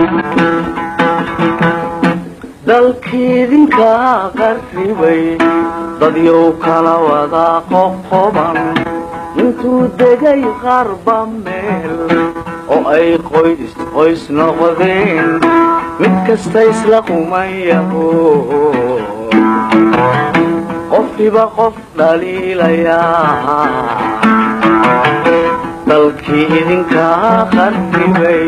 dalkiidinka qarribay dadyow kala wada qoqoban intuu degay qarba meel oo ay qoys qoys noqdeen mid kasta isla qumayaho qofkiba qof dhaliilayaa dalkii idinka qarribay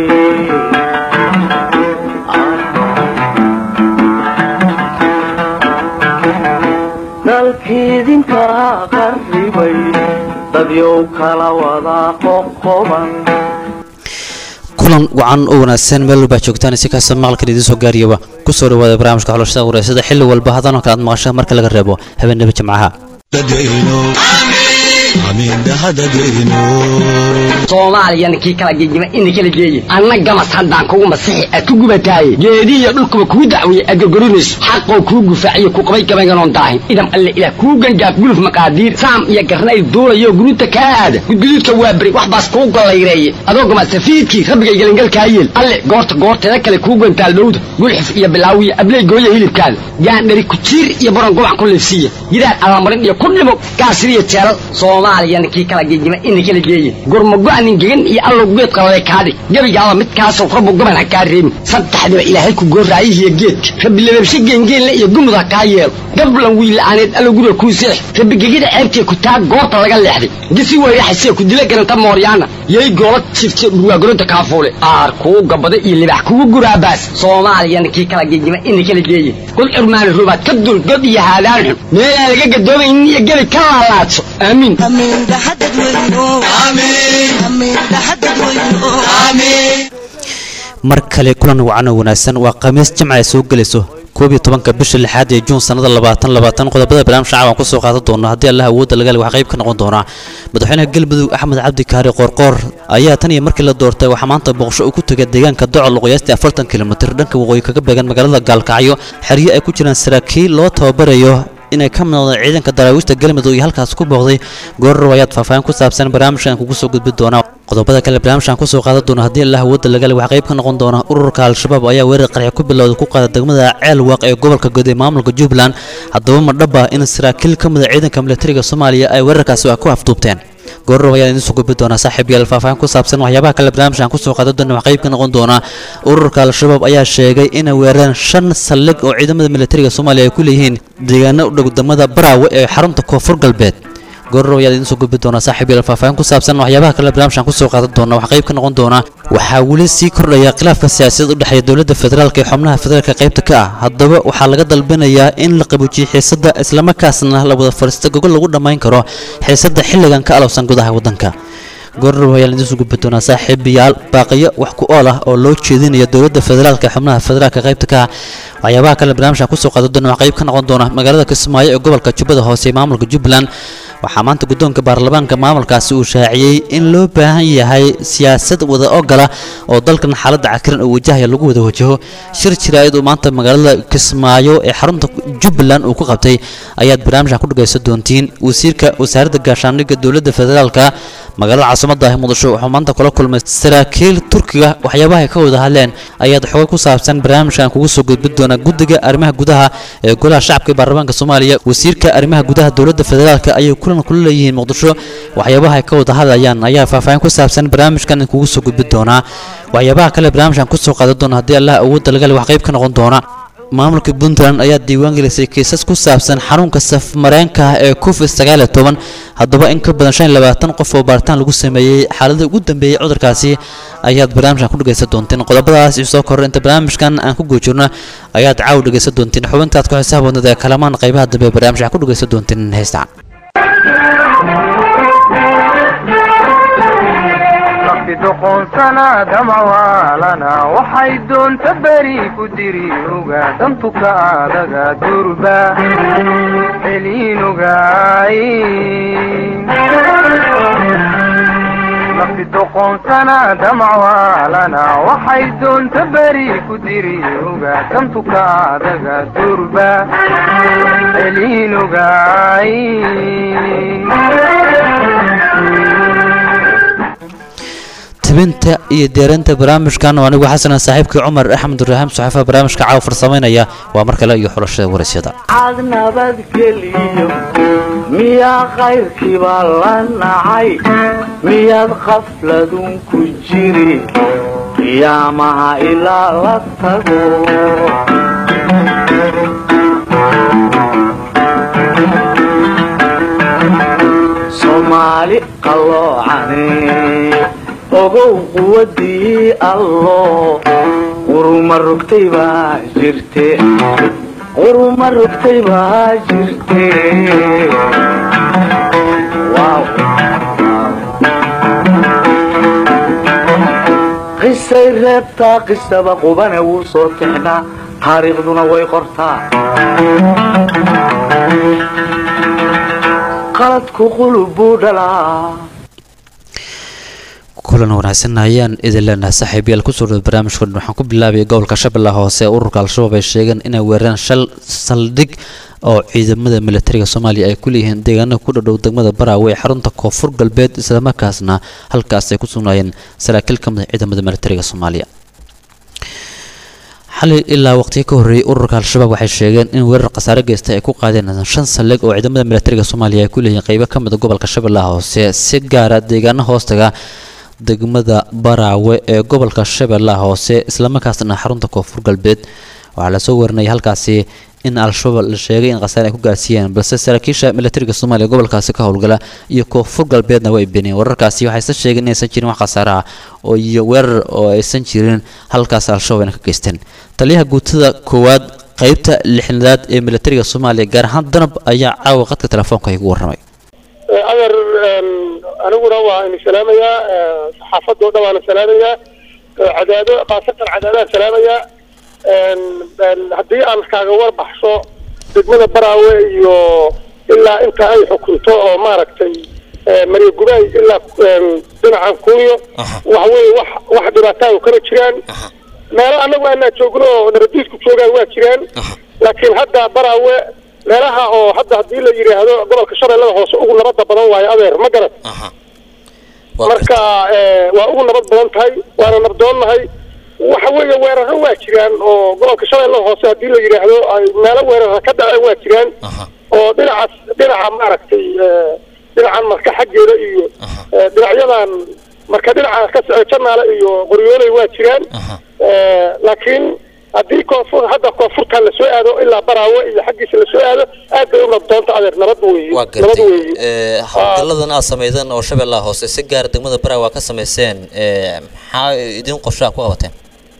dalkiidinka qarribay dadyow kala wada qoqoban kulan wacan oo wanaagsan meel walbaa joogtaan si kasta maqalkan idiin soo gaariyaba ku soo dhawaada barnaamijka xulashada wareysada xilli walba hadanoo kale aad maqashaan marka laga reebo habeenaba jimcaha soomaaliyana kii kala gegima ina kala geeye anna gamas haddaan kugu masixi aad ku gubataaye geedihiyo dhulkuba kuu dacwiye aad gorgorinayso xaqoo kuu gufaaciyo ku qabay gabaynganoon daahin idam alle ilaah kuu gangaaf guluf maqaadiir saam iyo garnayl duulayo guruuta kaa aada gudguduudka waa beri wax baas kuu gollayreeye adoo gamasafiidkii rabbigay gelingalkaa yeel alle goorta goorteeda kale kuu gantaal dhowda gulxif iyo bilaawiyo abley gooya hilibkaada gaandhari kujiir iyo baron gobac ku liifsiiya gidaar alamarin iyo ku dhimo gaasiriyo jeelal soomaaliyana kii kala gegima ina kala geeye gurmago-nin gegan iyo allow geed qalale kaadhig gebigaaba midkaasoo rabbu goban ha kaa reebin saddexdiba ilaahay ku gooraayihiyo geedka rabbi lababshe geengeenle iyo gumud ha kaa yeelo gablan wiila'aaneed allow guriga kuu seex rabbi gegida ceebtee ku taa goorta laga leexday gisi weyraxasee ku dila garanta mooryaana yay goola jifte dhurwaagoronta kaafuule aar kuu gabada iyo libax kugu guraabaas soomaaliyana kii kala gegima ina kala geeye kul cirmaani rubaad ka dul god iyo haadaan xun meelaan laga gadoomaynin iyo gebi ka laalaadso aamiin mar kale kulan wacan oo wanaagsan waa khamiis jimca ay soo gelayso koob iyo tobanka bisha lixaad ee juun sannada labaatan labaatan qodobada barnaamij shacab aan kusoo qaadan doona haddii allah awoodda laga le waxaa qayb ka noqon doonaa madaxweynaha galmudug axmed cabdi kaari qoorqoor ayaa tan iyo markii la doortay waxaa maanta booqsho uu ku tegay deegaanka docol qiyaastii afartan kilomitir dhanka waqooyi kaga beegan magaalada gaalkacyo xeryo ay ku jiraan saraakiil loo tababarayo inay ka midnoqdeen ciidanka daraawiishta galmudug iyo halkaas ku booqday goorrow ayaad faahfaahin ku saabsan barnaamijkan kugu soo gudbi doonaa qodobada kale barnaamijkan kusoo qaadan doona haddii allah awoodda lagale waxaa qayb ka noqon doona ururka al-shabaab ayaa weerar qarxi ku bilowday ku qaada degmada ceelwaaq ee gobolka god ee maamulka jubbaland haddaba ma dhaba in saraakiil ka mida ciidanka militariga soomaaliya ay weerarkaasi ku afduubteen goorrow ayaa idiin soo gudbi doonaa saaxiib yaal faahfaahin ku saabsan waxyaabaha kale barnaamijkan kusoo qaadan doona wax qayb ka noqon doona ururka al-shabaab ayaa sheegay inay weerareen shan saldhig oo ciidamada militariga soomaaliya ay ku leeyihiin deegaano u dhow degmada baraawe ee xarunta koonfur galbeed goorrow ayaa idiin soo gudbi doonaa saaxiib yaal faahfaahin ku saabsan waxyaabaha kale barnaamijkan kusoo qaadan doona wax qayb ka noqon doona waxaa weli sii kordhaya khilaafka siyaasadda u dhexeeya dowladda federaalka ee xubnaha federaalka qaybta ka ah haddaba waxaa laga dalbanayaa in la qabuujiyo xiisadda islamarkaasna la wada fadhiista gogol lagu dhammayn karo xiisadda xilligan ka alowsan gudaha waddanka goorrow ayaa idiin soo gudbi doonaa saaxiibayaal baaqiyo wax ku ool ah oo loo jeedinaya dowladda federaalka ee xubnaha federaalka qaybta ka ah waxyaabaha kale barnaamijkan kusoo qaadan doona wax qayb ka noqon doona magaalada kismaayo ee gobolka jubbada hoose ee maamulka jubbaland waxaa maanta guddoonka baarlamaanka maamulkaasi uu shaaciyey in loo baahan yahay siyaasad wada ogola oo dalkan xaaladda cakiran oo wajahaya lagu wada wajaho shir jiraayad uu maanta magaalada kismaayo ee xarunta jubbaland uu ku qabtay ayaad barnaamijkan ku dhagaysan doontiin wasiirka wasaaradda gaashaandhigga dowladda federaalka magaalada caasimadda ah muqdisho wuxuu maanta kula kulmay saraakiil turkiga waxyaabaha ay ka wada hadleen ayaad xogay ku saabsan barnaamijkan kugu soo gudbin doonaa guddiga arrimaha gudaha ee golaha shacabka ee baarlamaanka soomaaliya wasiirka arrimaha gudaha dowladda federaalka ayay kulan kula leeyihiin muqdisho waxyaabaha ay ka wada hadlayaan ayaa faahfaahin ku saabsan barnaamijkan kugu soo gudbin doonaa waxyaabaha kale barnaamijkan kusoo qaadan doona haddii allah awoodda laga le wax qayb ka noqon doona maamulka puntland ayaa diiwaan gelisay kiisas ku saabsan xanuunka safmareenka ah ee covid sagaal iyo toban haddaba in ka badan shan iyo labaatan qof oo baaritaan lagu sameeyey xaaladii ugu dambeeyey cudurkaasi ayaad barnaamijkan ku dhegaysan doonteen qodobadaas iyo soo koror inta barnaamijkan aan ku guujirno ayaad caaw dhegaysan doonteen xubintaad ku xisaab wadnada ee kalamaan qaybaha dambe ee barnaamijkan ku dhegaysan doonteen heestaan doqonsana damawaalana waxay doonta beri ku diri oga dantuka adaga durba celiinogaay nafti doqonsana damawaalana waxay doonta beri ku diri oga dantuka adaga durba celiinogaay tebinta iyo diyaarinta barnaamijkan oo anigu xasanan saaxiibkii cumar axmed ibraahim saxafa barnaamijka caawa farsamaynaya waa mar kale iyo xulashada waraysyada cad nabadgeliyo miyaa khayrkiibaa la nacay miyaad khafladun ku jiri qiyaamaha ilaa la tago soomaali qalloocane ogow quwadii allo quruma rogtay baa jirte quruma rogtay baa jirte Wow. qisay reebtaa qisaba qubane wuu soo tixnaa taariikhduna way qortaa qaladku qulub buu dhalaa kulan wanaagsan ayaan idin leenahay saaxiibayaal kusoo dhawo barnaamijkan waxaan ku bilaabaya gobolka shabeellaha hoose ee ururka al-shabaab ay sheegeen inay weerareen shal saldhig oo ciidamada militariga soomaaliya ay ku leeyihiin deegaanada ku dhadhow degmada baraawe ee xarunta koonfur galbeed islamarkaasna halkaas ay ku sugnaayeen saraakiil ka mid ah ciidamada militariga soomaaliya xalay ilaa waqtiyo ka horreeyay ururka al-shabaab waxay sheegeen in weerar khasaare geysta ay ku qaadeen shan saldhig oo ciidamada militariga soomaaliya ay ku leeyihiin qeybo ka mid a gobolka shabeellaha hoose si gaara deegaano hoostaga degmada baraawe ee gobolka shabeellaha hoose islamarkaasna xarunta koonfur galbeed waxaa lasoo warinayay halkaasi in al-shabaab la sheegay in khasaare ay ku gaarsiiyeen balse saraakiisha militariga soomaaliya gobolkaasi ka howlgala iyo koonfur galbeedna way beeniyeen wararkaasi waxayse sheegeen inaysan jirin wax khasaare ah oo iyo weerar oo aysan jirin halkaas al-shabaab ayna ka geysteen taliyaha guutada koowaad qeybta lixnaad ee militariga soomaaliya gaar ahaan danab ayaa caawa qadka telefoonka igu warramay adeer aniguna waa ina salaamayaa saxaafadoo dhan waana salaamayaa cadaado khaasatan cadaadaan salaamayaa haddii aan kaaga warbaxso degmada baraawe iyo ilaa inta ay xukunto oo maaragtay marya gubaay ilaa dhinacan kuunyo waxa weeye wax wax dhibaataayo kama jiraan meelo annagu aanaa joogno oo nabadiisku joogaan waa jiraan laakiin hadda baraawe meelaha oo hadda haddii la yidhaahdo gobolka shabeellada hoose ugu nabadda badan waayo adeer ma garan marka waa ugu nabad badan tahay waana nabdoonnahay waxa weeye weeraro waa jiraan oo gobolka shabeellada hoose haddii la yidhaahdo ay meelo weerara ka dhaceen waa jiraan oo dhinacaas dhinaca maaragtay dhinacan marka xaggeeda iyo dhinacyadan marka dhinaca ka socda janaale iyo qoryooley waa jiraan laakiin haddii koonfur hadda koonfurta lasoo aado ilaa baraawe iyo xaggiisa lasoo aado aad bay u nabdoonta adeer nabad weeye waa nabad gartay weeye ee, howlgalladan aad samaydan oo shabeellaha hoose si gaara degmada baraa waa ka samayseen ee, maxaa idin qorshaha ku qabateen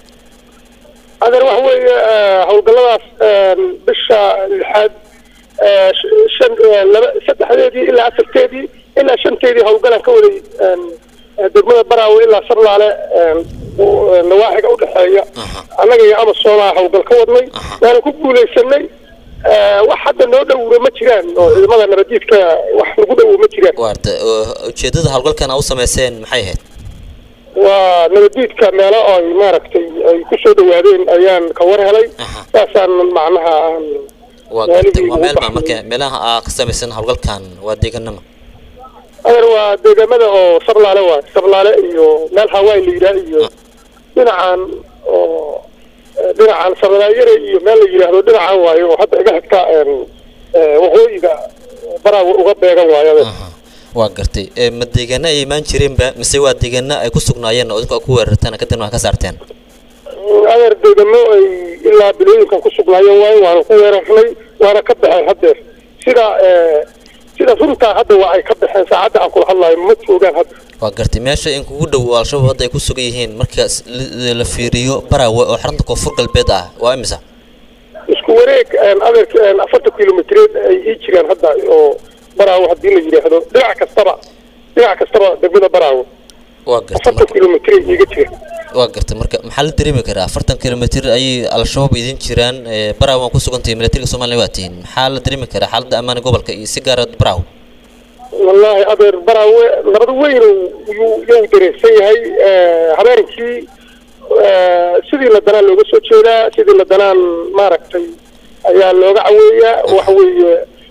adeer waxa weeye eh, howlgalladaas eh, bisha lixaad eh, sh- shan eh, laba saddexdeedii ilaa afarteedii ilaa shanteedii howlgalaan ka waday eh, eh, degmada baraawe ilaa sarlaale eh, u- eh, nawaaxiga udhexeeya annaga iyo amasoonaa howlgal ka wadnay waana ku guulaysanay Eh, wax hadda noo dhowra ma jiraan oo ciidamada nabadiidka wax nagu dhowo ma jiraan waarta oo ujeedada howlgalkan aad u samayseen maxay ahayd waa nabadiidka meelo ay maaragtay ay ku soo dhawaadeen ayaan ka war helay Aha. saasaan macnaha aan waa Waaligii gartay waa ugu meel baa baxay. marka meelaha aad ka samaysan howlgalkan waa deegaanama adeer waa deegaamada oo sarlaale waay sarlaale iyo meel hawaii la yidhaah iyo dhinacan oo eh, dhinacan sarlaayare iyo meel la yidhaahdo dhinacan waayo oo hadda iga xigta een, eh, waqooyiga baraaga uga beegan waayo adeer Aha. waa gartay ee, ma deegaana ay imaan jireenba mise waa deegaana ay ku sugnaayeen oo idinku ku weerartaan kadibna waa ka saarteen adeer deegamo ay ilaa bilooyinkan ku sugnaayeen waayo waana ku weerarnay waana ka baxeen haddeer sida eh, sida runtaa hadda waa ay ka baxeen saacadda aan kula hadlayo ma joogaan hadda waa gartay meesha in kugu dhow oo al-shabaab hadda ay ku sugan yihiin marka s- la- la fiiriyo baraawe oo xarunta koonfur galbeed ah waa imisa isku wareeg een, adeerka een, afartan kilomitreed ay ii jiraan hadda oo baraawo haddii la yidhaahdo dhinac kastaba dhinac kastaba degmada baraawo waa gartay afartan marka kilomitreed iiga jira waa gartay marka maxaa la dareemi karaa afartan kilomitr ayay al-shabaab idin jiraan ee, baraawe waa ku sugantahay militariga soomaaliya waa tihiin maxaa la dareemi karaa xaaladda ammaana gobolka iyo si gaara baraawe wallaahi adeer baraawe nabad weyn yuu yuu dareersan yahay Eh, habeenkii eh, sidii la danaan looga soo jeedaa sidii la danaan maaragtay ayaa looga caweeyaa waxa weeye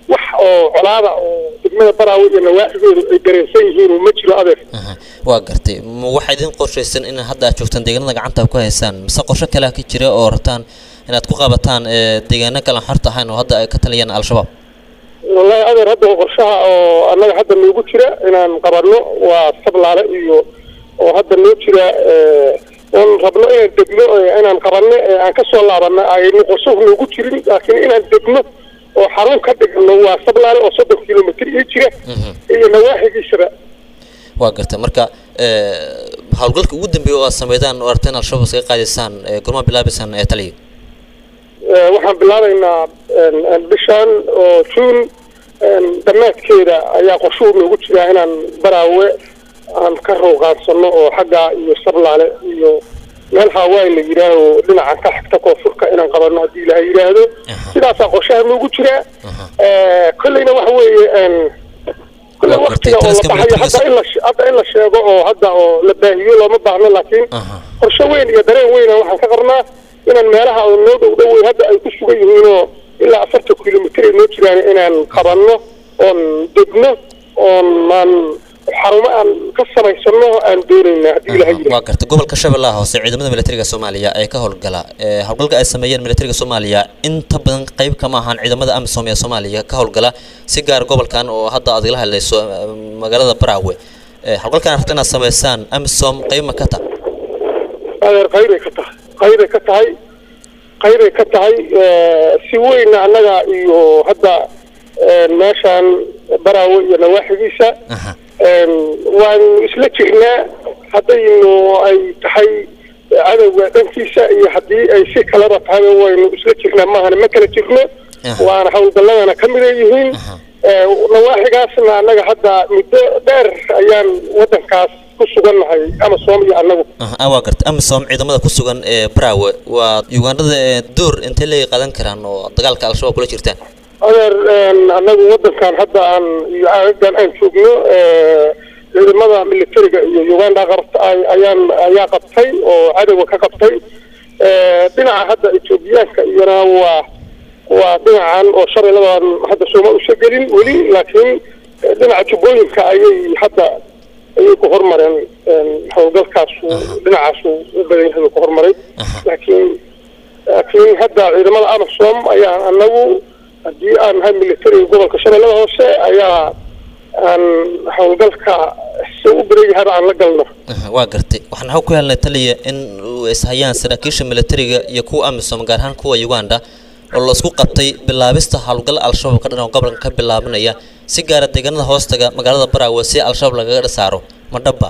wax oo colaada oo degmada baraawe iyo nawaaxigoodu ay dareensan yihiin ma jiro adeer aha waa gartay ma waxaa idin qorshaysan in hadda aad joogtaan deegaanada gacanta ku haysaan mise qorshe kale ka jira oo rabtaan inaad ku qabataan ee deegaano kale aan xorta ahayn oo hadda ay ka taliyaan al-shabaab wallahi adeer hadda qorshaha oo annaga hadda noogu jira inaan qabanno waa sablaale iyo oo hadda noo jira oon rabno inaan degno inaan qabanno ee aan kasoo laabanno aynu qorshahu noogu jirin laakiin inaan degno oo xarun ka dhigno waa sablaale oo soddon kilomitr ii jira iyo nawaaxigiisaba waa gartay marka howlgalka ugu dambeeya oo aad sameydaan oo aragteen al-shabaab iskaga qaadaysaan gormaa bilaabaysaan ee taliya waxaan bilaabaynaa bishan oo juun dhammaadkeeda ayaa qorshuhu noogu jiraa inaan baraawe aan ka rowqaansano oo xagga iyo sablaale iyo meel haawaay la yidhaaho dhinacan ka xigta koonfurka inaan qabanno haddii ilaha yidhaahdo sidaasaa qorshaha noogu jiraa kolleyna waxa weeye kolley waktiga oo la baxayo hadda in la hadda in la sheego oo hadda oo la baahiyo looma baahno laakiin qorshe weyn iyo dareen weyna waxaan ka qabnaa inaan meelaha oo noo dhow dhowey hadda ay ku sugan yihiinoo ilaa afartan kilomitr ay noo jiraan inaan qabanno oon degno oon aan xarumo aan ka samaysano aan doonayna haddii ilaha yidhaahdo waa gartay gobolka shabeellaha hoose ciidamada militariga soomaaliya ee ka howlgala ee howlgalka ay sameeyeen militariga soomaaliya inta badan qayb kama ahaan ciidamada amisom ee soomaaliya ka howlgala si gaar gobolkan oo hadda aad igala hadlayso eh, magaalada baraawe Eh, howlgalkan rabta inaad sameysaan amisom qayb ma ka ta adeer qaybay ka tahay qaybay ka tahay qaybay ka tahay si weyna annaga iyo hadda meeshaan baraawe iyo nawaaxigiisa aha waanu isla jirnaa haddaynu ay tahay cadowga dhankiisa iyo haddii ay si kaleba tahayba waynu isla jirnaa maahana ma kala jirno Aha. waana howlgalladana ka mida yihiin Aha. nawaaxigaasna annaga hadda muddo dheer ayaan waddankaas ku sugannahay ama soom iyo annagu aha ah, waa gartay amisom ciidamada ku sugan ee baraawe waa ugandhada ee door intay leey qaadan karaan oo dagaalka al-shabaab kula jirtaan adeer annagu waddankan hadda aan iyo aagagan aan joogno ciidamada militariga iyo uganda qabta ay- ayaan ayaa qabtay oo cadowga ka qabtay dhinaca hadda etoobiyaanka iyana waa waa dhinacan oo shalay labadan hadda sooma usa gelin weli laakiin dhinaca jubbooyinka ayay hadda ayay ku hormareen howlgalkaasu dhinacaasu u badan yahay ku hormaray Aha. laakiin laakiin hadda ciidamada amasom ayaa anagu haddii aan nahay militariga gobolka shabeellada hoose ayaa aan howlgalka se u badan yahaba aan la galno Aha, waa gartay waxaan xog ku helnay taliya in uu ishayaan saraakiisha militariga iyo kuwa amisom gaar ahaan kuwa uganda oo la isku qabtay bilaabista howlgal al-shabaab ka dhan oo gobolka ka bilaabanaya si gaara deegaanada hoostaga magaalada baraawe si al-shabaab lagaga saaro ma dhaba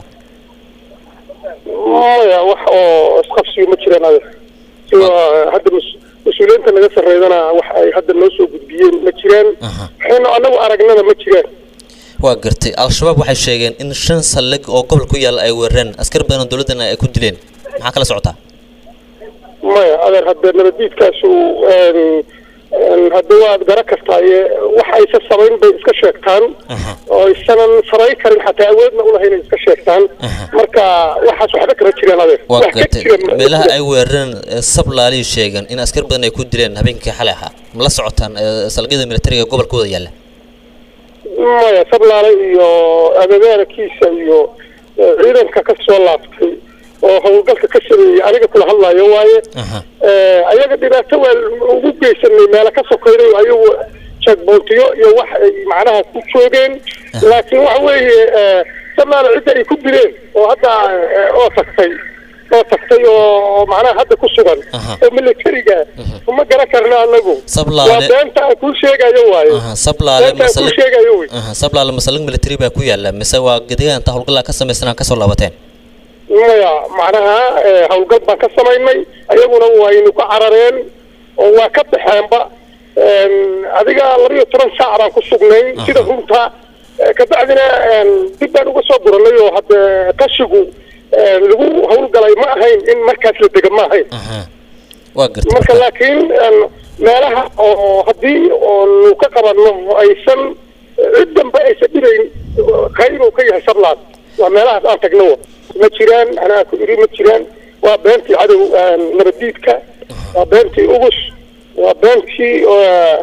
maya wax oo isqabsiyo ma jiraan adeer sida hadda mas- mas-uuliyiinta naga sarreydana wax ay hadda noo soo gudbiyeen ma jiraan Aha. waxayna anagu aragnana ma jiraan waa gartay al-shabaab waxay sheegeen in shan saldhig oo gobol ku yaala ay weerareen askar badan oo dowladdana ay ku dileen maxaa kala socotaa maya adeer hadda nabaddiidkaasu hadda waad gara kartaaye wax aysa samayn bay iska sheegtaan Aha. oo aysanan samayn karin xataa awoodna ulahayn ay iska sheegtaan Aha. marka waxaas waxba kama jiraan adeer waa wax ka gartay jira ma- meelaha ay weerareen ee sablaaliy sheegeen in askar badan ay ku dileen habeenkii xalay ahaa ma la socotaan ee, saldhigyada militariga ee gobolkooda yaalla maya sablaale iyo agagaarakiisa iyo eh, ciidanka ka soo laaftay oo howlgalka ka sameeyey aniga kula hadlayo waaye Aha. Eh, ayaga dhibaato waa ugu geysanay meelo ka sokeynay ayagu checkpointiyo iyo wax ay macnaha ku joogeen laakiin waxa weeye eh, sablaale cidda ay ku dileen oo hadda eh, oo tagtay oo tagtay oo macnaha hadda ku sugan Aha. oo militariga uma garan karna anagu Sablaale- waa beenta aan kuu sheegayo waaye Aha, sablaale beenta aan kuu masalig sheegayo wey aha sablaale masalig military baa ku yaalla mise waa gedegaan inta howlgallaa ka samaysanaa kasoo laabateen maya macnaha eh, howlgal baan ka samaynay ayaguna waynu ka carareen oo waa ka baxeenba En, adiga labiyo toban saac baan ku sugnayn sida runta Eh, kabacdina en, dib baan uga soo guranay oo hadde qashigu en, lagu howlgalay ma ahayn in markaas la dega ma ahayn aha waa gartay marka marka- laakiin en, meelaha oo haddii oonu ka qabanno aysan cid dambe aysan dhibayn qayb uu ka yahay sablaad waa meelahaas aan tagno ma jiraan anaa ku iri ma jiraan waa beentii cadow en, nabaddiidka waa beentii ugus waa beentii eh,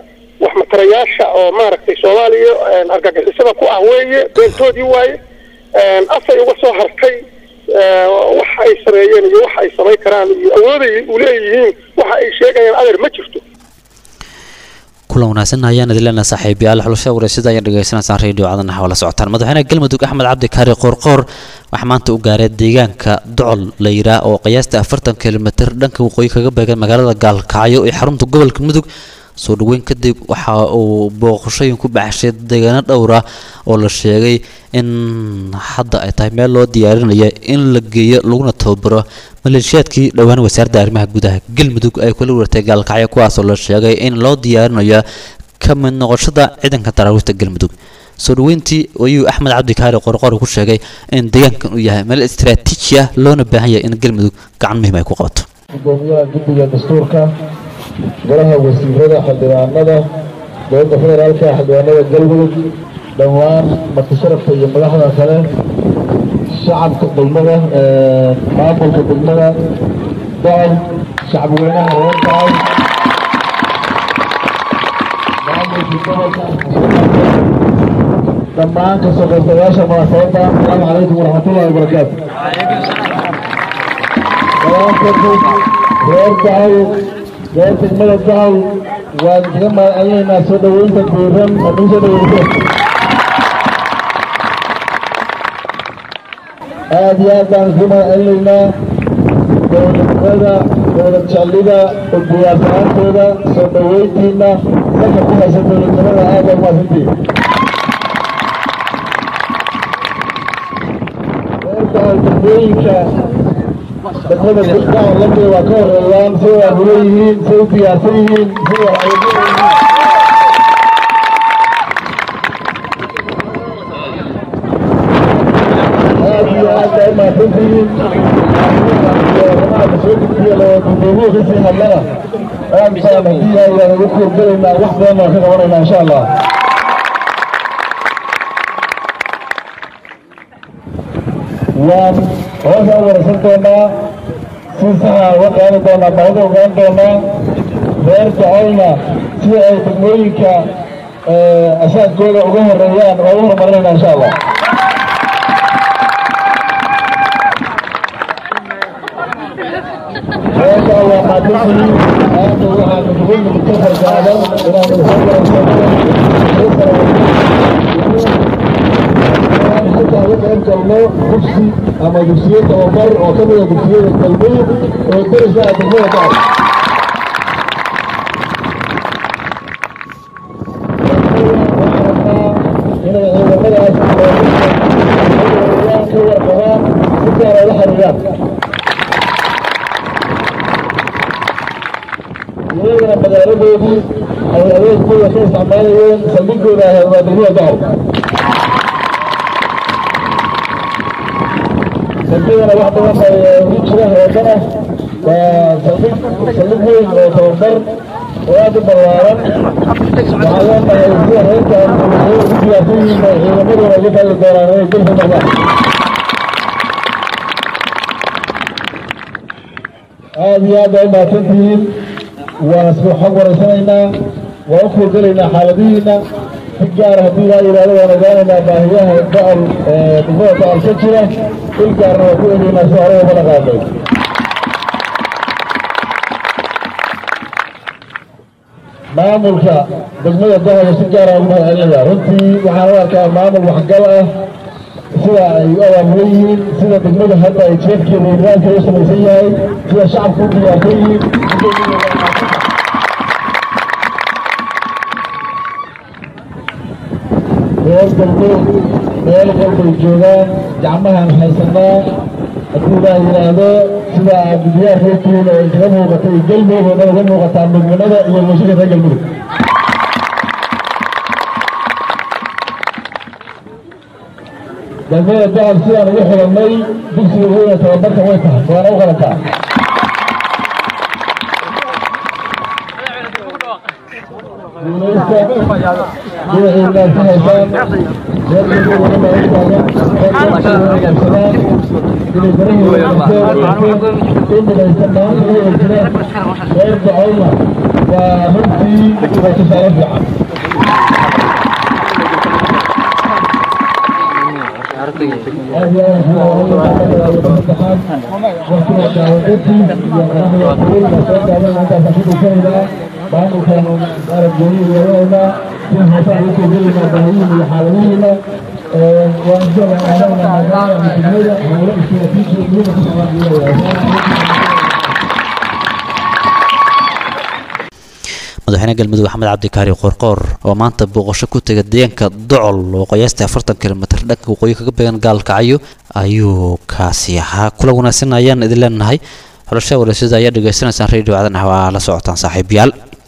wax matarayaasha oo maaragtay soomaaliya een, argagixisada ku ah weeye beentoodii waaye een, afay uga soo hartay ee, waxa ay sameeyeen iyo waxa ay samayn karaan iyo awooday u leeyihiin waxa ay sheegayaan adeer ma jirto kulan wanaagsan ayaan idin leenahay saaxiibayaal xulasha wareysada ayaan dhegaysanaysaan radio cadana wala socotaan madaxweynaha galmudug axmed cabdi kaari qoorqoor waxaa maanta u gaaray deegaanka docol la yiraa oo qiyaasta afartan kilomitir dhanka waqooyi kaga beegan magaalada gaalkacyo ee xarunta gobolka mudug soo dhaweyn kadib waxa uu booqashooyin ku baxshay deegaano dhowra oo la sheegay in hadda ay tahay meel loo diyaarinayo in la geeyo laguna tababaro maleeshiyaadkii dhowaan wasaaradda arrimaha gudaha galmudug ay kula wareegtay gaalkacyo kuwaasoo la sheegay in loo diyaarinayo ka mid noqoshada ciidanka daraawiishta galmudug soo dhaweyntii ayuu axmed cabdi kaari qorqor ku sheegay in deegaankan uu yahay meel istiraatiiji ah loona baahan yahay in galmudug gacan muhiim ay ku qabato gudoomiyaha guddiga dastuurka golaha wasiirada xildhibaanada dowladda federaalka xildhibaanada galmudug dhammaan martisharafka iyo madaxda kale shacabka degmada ee, maamulka degmada dacay shacabweynaha reer dacay maamulka gobolka dhammaan kasoo qaybgalayaasha munaasabadda asalaamu calaykum waraxmatullahi wabarakaatu reer dacay reer degmada dacay waan kaga mahadcelinaynaa soo dhaweynta diiran oo nagu soo dhaweysay aad iyo aad baan kaga mahadcelinaynaa dowladnimada dowlad jeclida oo diyaarsanaantooda soo dhaweyntiina salka ku haysa dowladnimada aad baa umahadsantihin reer dacay degmooyinka degmada guddaha lamida waa ka horeeyaan say waabulo yihiin say u diyaarsan yihiin say waxaygu yihiin aad iyo aad baa u mahadsantihiin arrimaha soo gudbiya loo gudoomiye kasii hadlana aad baan haddii ayaan ugu korgelaynaa wax badan baan ka qabanaynaa insha allah waan hoosaan waraysan doonaa si saxa uga qaadi doonaa baahida ogaan doonaa reer jacaylna sida ay degmooyinka asaagooda uga horeeyaan waa u horumarinayna insha allah meesha waa maadintii aanta waxaa kutugu muddo fargaadan inaanu soo waraysanno halkaa uga qayb galno dugsi ama dugsiyo tababar oo ka mida dugsiyada galmudug oo deriska ah degmada dacay inay ciidamadaas ka warqabaan si gaar ay la xiriiraan iyagana magaaladoodii ay adeegkooda ka isticmaalayeen saldhigooda ahayd waa degmada dacay saldhigana wax badan bay ugu jira heedana waa saldhig saldhig weyn oo tababar oo aad u ballaaran waxaa leenahay sida reerkaan ay ugu diyaarsan yihiin bay ciidamadooda uga fali doonaan inay dulka noqdaan aad iyo aad baa u mahadsantihiin waan isku xog waraysanaynaa waan u kuurgelaynaa xaaladihiina si gaar haddii laa yidhahdo waan ogaanaynaa baahiyaha dacol degmada dacol ka jira il gaarna waan ku egeynaa si hore uga dhaqaaqay maamulka degmada dacol si gaara ugu mahadcelinaya runtii waxaan u arkaa maamul waxgal ah sida ay u abaamulan yihiin sida degmada hadda ay jeefkeeda iyo nidaamkeeda u samaysan yahay sida shacabku u diyaarsan yihiin reer galbeed meel walbay joogaan gacmahaan haysanaa haddii ilaa yidhaahdo sida aad diyaar reerkiina oo kaga muuqata iyo galmudug oo dhan uga muuqataa midnimada iyo mushika reer galmudug galmada dacab sidaan ugu xidhannay dugsiga weyna tababarka way tahay waana u qalantaa guulaysta dhinaciinaad ka haysaan reer galmudugna baa u taagan reer qabsadaan inay barahooda in midaysan maanta u eejina reer dacayna waa runtii waa tusaale fiican madaxweyne galmudug axmed cabdikaari qoorqoor oo maanta booqasho ku tegay deegaanka docol oo qiyaastii afartan kilomitr dhanka waqooyi kaga beegan gaalkacyo ayuu kaasi ahaa kula wanaagsan ayaan idin leenahay xulashada wareysyada ayaa dhegaysanaysaan radio caadan waa la socotaan saaxiibayaal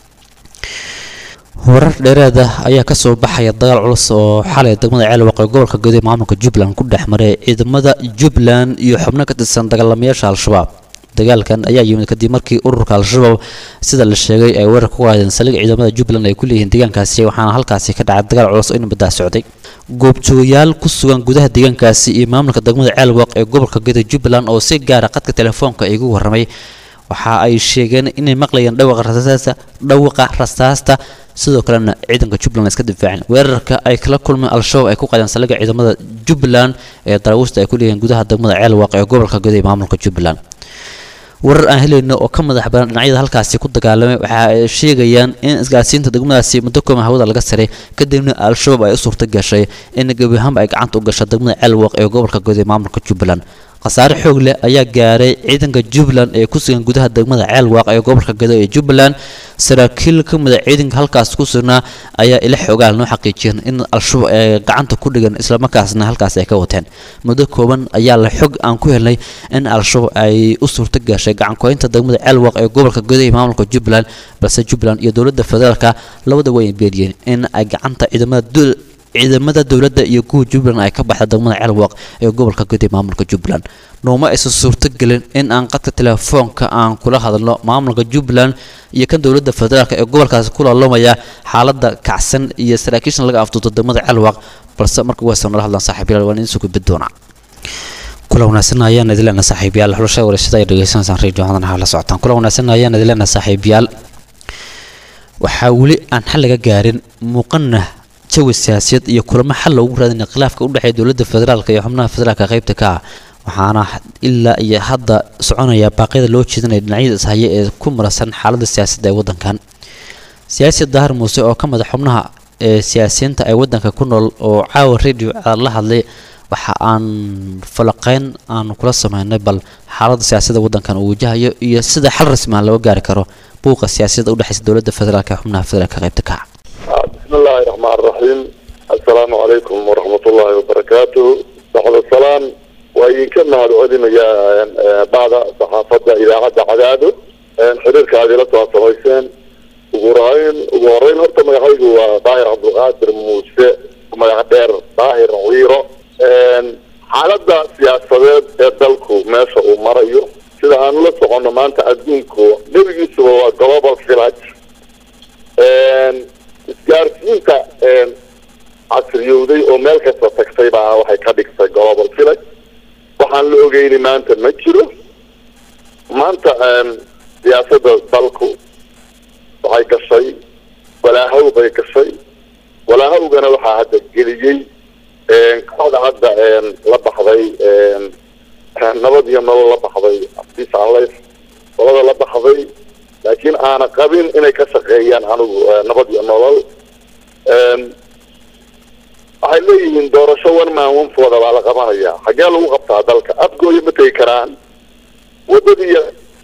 warar dheeraad ah ayaa kasoo baxaya dagaal culus oo xalay degmada ceelwaq ee gobolka guud ee maamulka jubbaland ku dhex maray ciidamada jubbaland iyo xubno ka tirsan dagaalamayaasha al-shabaab dagaalkan ayaa yimid kadib markii ururka al-shabaab sida la sheegay ay weerar ku qaadeen saldhig ciidamada jubbaland ay ku leeyihiin deegaankaasi waxaana halkaasi ka dhacay dagaal culus oo in muddaa socday goobjoogayaal ku sugan gudaha deegaankaasi iyo maamulka degmada ceelwaq ee gobolka guud ee jubbaland oo si gaara qadka telefoonka igu warramay waxa ay sheegeen inay maqlayeen dhawaqa rasaasta dhawaqa rasaasta sidoo kalena ciidanka jubbaland iska difaaceen weerarka ay kala kulmeen al-shabaab ay ku qaadeen saldhigga ciidamada jubbaland ee daraawiista ay ku leeyihiin gudaha degmada ceelwaq ee gobolka guud ee maamulka jubbaland warar aan helayno oo ka madax badan dhinacyada halkaasi ku dagaalamay waxa ay sheegayaan in isgaarsiinta degmadaasi muddo kooban hawada laga saray kadibna al-shabaab ay u suurta gashay in gebi ahaanba ay gacanta u gasho degmada ceelwaq ee gobolka guud ee maamulka jubbaland khasaare xoog leh ayaa gaaray ciidanka jubbaland ee ku sugan gudaha degmada ceelwaaq ee gobolka gado ee jubbaland saraakiil ka mida ciidanka halkaas ku sugnaa ayaa ila xoogaal noo xaqiijiyeen in al-shabaab ay gacanta ku dhigan islamarkaasna halkaas ay ka wateen muddo kooban ayaa la xog aan ku helnay in al-shabaab ay u suurto gashay gacankoynta degmada ceelwaaq ee gobolka gado ee maamulka jubbaland balse jubbaland iyo dowladda federaalka labada way beeriyeen in ay gacanta ciidamada ciidamada dowladda iyo kuwa jubbaland ay ka baxda degmada ceelwaq ee gobolka guud ee maamulka jubbaland nooma aysan suurtogelin in aan qadka telefoonka aan kula hadalno maamulka jubbaland iyo kan dowladda federaalk ee gobolkaasi ku laalomaya xaaladda kacsan iyo saraakiishan laga afduuto degmada ceelwaq balse marka waysan nala hadlaan saaxiibayaal waan idiin soo gudbin doonaa kula wanaagsan ayaan idin leenahay saaxiibayaal xulashada wareyshada ay dhegeysanaysaan radio hadana la socotaan kula wanaagsan ayaan idin leenahay saaxiibayaal waxaa weli aan xal laga gaarin muuqana jawi siyaasiyad iyo kulamo xal loogu raadinaya khilaafka u dhexeeya dowladda federaalka iyo xubnaha federaalka qaybta ka ah waxaana ilaa iyo hadda soconaya baaqyada loo jeedinaya dhinacyada ishaya ee ku marasan xaaladda siyaasadda ee waddankan siyaasi dahar muuse oo ka mid a xubnaha ee siyaasiyiinta ee waddanka ku nool oo caawa radio la hadlay waxa aan falaqeyn aan kula sameynay bal xaaladda siyaasadda waddankan uu wajahayo iyo sida xal rasmi ah loo gaari karo buuqa siyaasadda u dhexeysa dowladda federaalka ee xubnaha federaalka qaybta ka ah بسم الله الرحمن الرحيم السلام عليكم ورحمة الله وبركاته بعد السلام وإن كنا هذا يا بعد صحافة إذاعة عداده حضرك هذه لطوة سويسين وقرأين وقرأين هرتا ما يحيق هو ظاهر عبد القادر موسى وما يعبر ظاهر ويرو xaaladda siyaasadeed ee dalku meesha uu marayo sida aan la soconno maanta adduunku nebigiisuba waa global village isgaarsiinta casriyowday oo meel kasta tagtay baa waxay ka dhigtay global village waxaan la ogeyni maanta ma jiro maanta siyaasadda dalku waxay gashay walaahow bay gashay walaahowgana waxaa hadda geliyey kooxda hadda la baxday nabad iyo nolol la baxday peace and life qolada la baxday laakiin aana qabin inay ka shaqeeyaan anigu nabad iyo nolol waxay leeyihiin doorasho one man one fooda baa la qabanaya xaggee lagu qabtaa dalka afgooya ma tegi karaan wadadii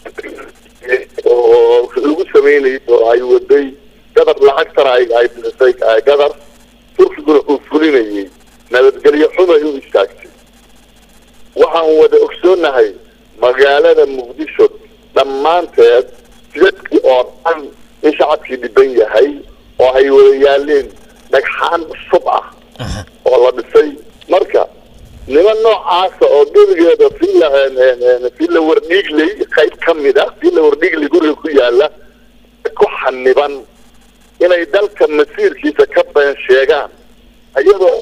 oo lagu sameynayay oo ay waday gadar lacagtana ay ay bixisay gadar turkiguna uu fulinayay nabadgelyo xumay u istaagtay waxaan wada ogsoonahay magaalada muqdisho dhammaanteed jidadkii oo dhan in shacabkii dhiban yahay oo ay wada yaaleen dhagxaan cusub ah oo la dhisay marka niman noocaasa oo gebigeeda villa villa wardhiigley qayb ka mid ah villa wardhiigley guriga ku yaala ku xaniban inay dalka masiirkiisa ka been sheegaan iyadoo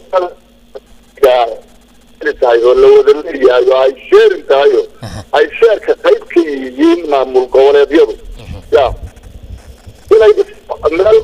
tahay oo la wada leeyahay oo ay sheerin tahay oo ay sheerka qayb ka yihiin maamul goboleedyadu ya inay meel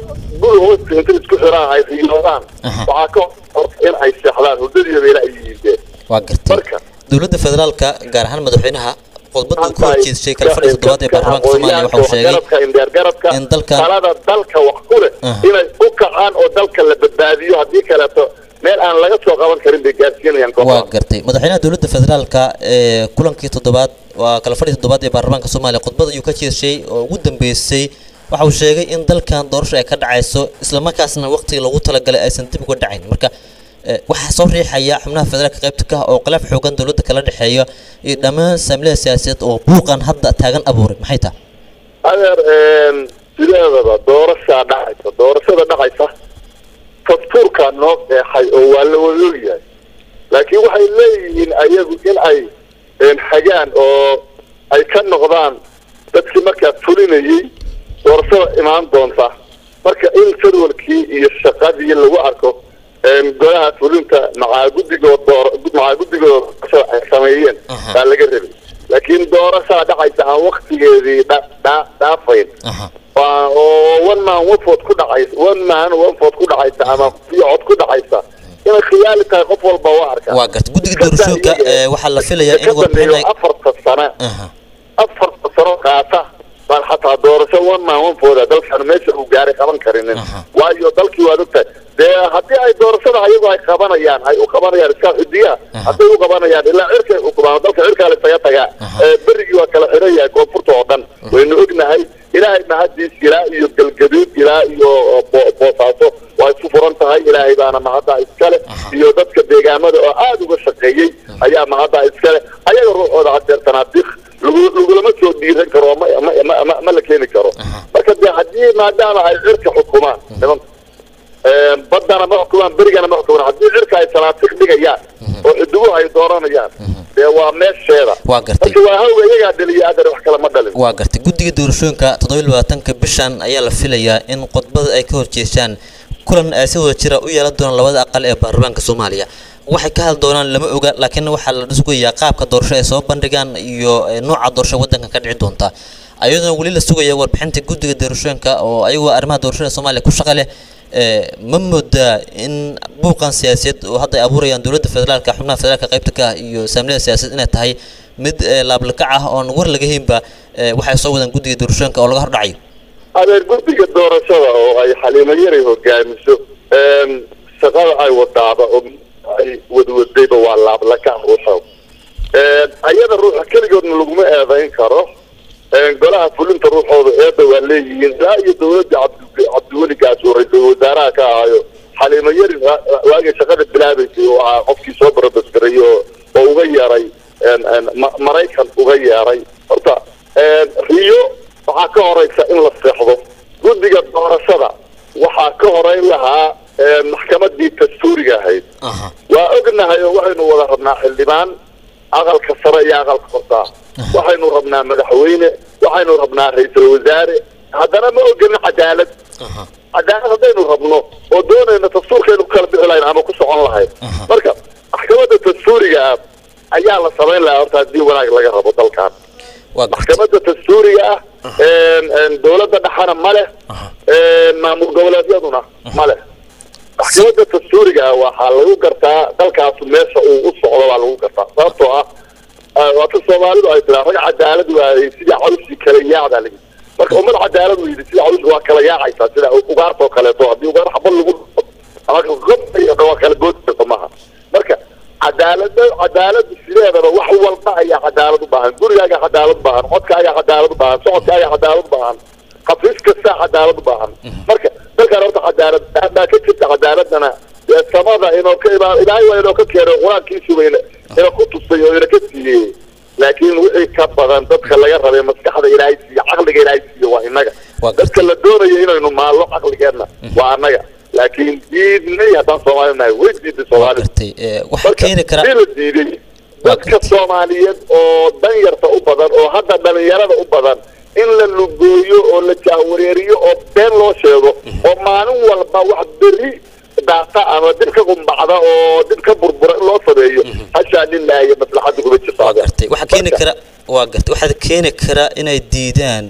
guri hoosta inta isku xiraan ay riyoodaan Aha. waxaa ka hor in ay seexdaan hurdadiiba bayla ay yihiin waa gartay marka dowladda federaalka gaar ahaan madaxweynaha khudbadda uu ka horjeedshay kala fadhiga toddobaad ee baarlamaanka soomaaliya waxa uu sheegay garabka indheer garabka in dalkan- talada dalka wax ku leh Aha. inay u kacaan oo dalka la badbaadiyo haddii kaleeto meel aan laga soo qaban karin bay gaarsiinayaan waa kooxaha gartay madaxweynaha dowladda federaalka ee kulankii toddobaad waa kala fadhiga toddobaad ee baarlamaanka soomaaliya khudbad ayuu ka jeeshay oo ugu dambeysay waxa uu sheegay in dalkan doorasho ay ka dhacayso islamarkaasna waqtigii lagu talagalay aysan dib uga dhacayn marka eh, waxaa soo riixaya xubnaha federaalka qaybta ka ah oo khilaaf xoogan dowladda kala dhexeeya iyo dhammaan saamilada siyaasadeed oo buuqan hadda taagan abuuray maxay tahay adeer een, sideedaba doorashaa dhacaysa doorashada dhacaysa dastuurkaa noo qeexay oo waa la wadaogyahay laakiin waxay leeyihiin ayagu in ay een, hagaan oo ay ka noqdaan dadkii markaa fulinayay doorashada imaan doonta marka in jadwalkii iyo shaqadii lagu arko een, golaha fulinta macaa guddigoo door macaa guddigooda doorashada ay sameeyeen Aha. baa laga rabay laakiin doorashaa dhacaysa aan waktigeedii dha- dha- dhaafayn aha waa- oo one man one vote ku dhacaysa one man one vote ku dhacaysa ama iyo cod ku dhacaysa inay khiyaali tahay qof walba waa arkaa waa gartay guddiga doorashooyinka ee, waxaa la filayaa in ka warbixin dambeeyo ay afarta sane aha afarta sano qaata baan xataa doorasho one man one vote ah dalkan meesha uu gaaray qaban karinin Aha. waayo dalkii waad ogtahay dee haddii ay doorashada ayagu ay qabanayaan ay u qabanayaan iska xudiyaha Aha. hadday u qabanayaan ilaa cirkay ukubaan dalka cirkaa la isaga tagaa Aha. ee berigii waa kala xiran yahay koonfurta oo dhan waynu ognahay ilaahay mahadiis ilaa iyo galgaduud ilaa iyo bo- boosaaso waa isu furan tahay ilaahay baana mahadda iskale Aha. iyo dadka deegaamada oo aada uga shaqeeyey ayaa mahadda iskale ayaga ruuxooda hadeer sanaadiiq lagu lagulama soo dhiiran karo oo ma ma ma ma, ma la keeni karo Aha. marka dee haddii maadaama ay cirka xukumaan nimanka een, baddana ma xukumaan berigana ma xukumaan haddii cirka ay sanaadiiq dhigayaan oo xidibuhu ay dooranayaan dee waa meesheeda Waa gartay. marka waa hawga iyagaa dhaliya adar wax kale ma dhalin waa gartay guddiga doorashooyinka toddoba labaatanka bishan ayaa la filayaa in khudbada ay ka horjeeshaan kulan ay si wada jira u yeelan doonaan labada aqal ee baarlamaanka soomaaliya waxay ka hadli doonaan lama oga laakiin waxaa la sugayaa qaabka doorasho ay soo bandhigaan iyo eh, nooca doorasho waddanka ka dhici doonta ayadoo weli la sugaya warbixinta guddiga doorashooyinka oo ayagoo arrimaha doorashada soomaaliya ku shaqa leh eh, ma moodaa in buuqan siyaasadeed oo hadda ay abuurayaan dowladda federaalka xubnaha federaalka qaybta ka ah iyo saamilada siyaasadeed inay tahay mid eh, laablakac ah oon war laga haynba eh, waxay soo wadaan guddiga doorashooyinka oo laga hordhacayo adeer guddiga doorashada oo ay xaliimo yaray hogaamiso een, shaqada ay wadaaba oo ay wadwadayba waa laablakac ruuxood een, ayada ruuxa keligoodna laguma eedayn karo een, golaha fulinta ruuxooda eedda waa leeyihiin ilaa iyo dowladda cabdi cabdiweligaas oo ra-iisul wasaaraha ka ahayo xaliimo yari wa- waagii shaqada bilaabaysay oo ahaa qofkii soo barabasgaray oo oo uga yeeray een, een, ma- maraykan uga yeeray horta een, riyo waxaa ka horeysa in la seexdo guddiga doorashada waxaa ka horeyn lahaa een, maxkamadii dastuuriga ahayd aha waa ognahay oo waxaynu wada rabnaa xildhibaan aqalka sare iyo aqalka hosaa waxaynu rabnaa madaxweyne waxaynu rabnaa ra-iisul wasaare haddana ma ogolin cadaalad aha cadaalad haddaynu rabno oo doonayno dastuurkaynu ku kala bixi lahayn ama ku socon lahayn Aha. marka maxkamadda dastuuriga ah ayaa la samayn lahaa horta haddii wanaag laga rabo dalkan waa gartay maxkamadda dastuuriga ah een, een, dowladda dhexana ma leh Aha. een, maamul goboleedyaduna ma leh maxkamadda dastuuriga ah waxaa lagu gartaa dalkaasu meesha uu u socdo baa lagu gartaa sababtoo ah ah, waata soomaalidu ay tiraa rag cadaalad waayey sidii cawskii kala yaacdaa lagi marka ummad cadaalad u yidhi sida cawska waa kala yaacaysaa sida ugaartoo kaleeto haddii ugaar xabad lagu dhufto ama gob waa kala goodayso maaha marka cadaalada cadaalada sideedaba wax walba ayaa cadaalad u baahan gurigaaga cadaalad u baahan codkaaga cadaalad u baahan socodkaaga cadaalad u baahan xafiis kastaa cadaalad u baahan marka dalkan horta cadaalad baa ka jirta cadaaladana dee samada inoo ka imaan ilaahay waa inoo ka keenay qur-aankiisuba ina ina ku tusay oo ina ka siiyey laakiin wixii ka badan dadka laga rabay maskaxda ilaahay siiyo caqliga ilaahay siiyo waa inaga Waa dadka la doonayo inaynu maallo caqligeenna waa annaga laakiin diidnay haddaan soomaali nahay way diiday waa soomaalida gartay eh, waxaa marka keeni kara hadii la diiday dadka soomaaliyeed oo danyarta u badan oo hadda dhalinyarada u badan in la lugooyo oo la jahwareeriyo oo been loo sheego oo maalin walba wax beri daata ama dib ka qumbacda oo dib ka burbura in loo sameeyo hashaa lilaahi maslaxadda kuma jirto waa adeer. gartay waxaa keeni Marka, kara waa gartay waxaa keeni kara inay diidaan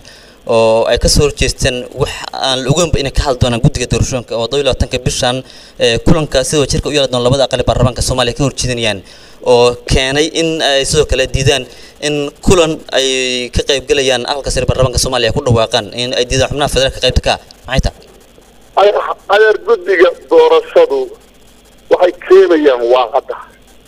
oo ay kasoo horjeesteen wax aan la ogeynba inay ka hadli doonaan guddiga doorashooyinka oo todoba iyo labaatanka bishan ee, kulanka sidoo jirka u yeeli doona labada aqal ee baarlamaanka soomaaliya ka horjeedinayaan oo keenay in ay sidoo kale diidaan in kulan ay ka qaybgelayaan aqalka sare ee baarlamaanka soomaaliya ay ku dhawaaqaan in ay diidaan xubnaha federaalka qaybta ka ah maxay tahay adeer- adeer guddiga doorashadu waxay keenayaan waa cadda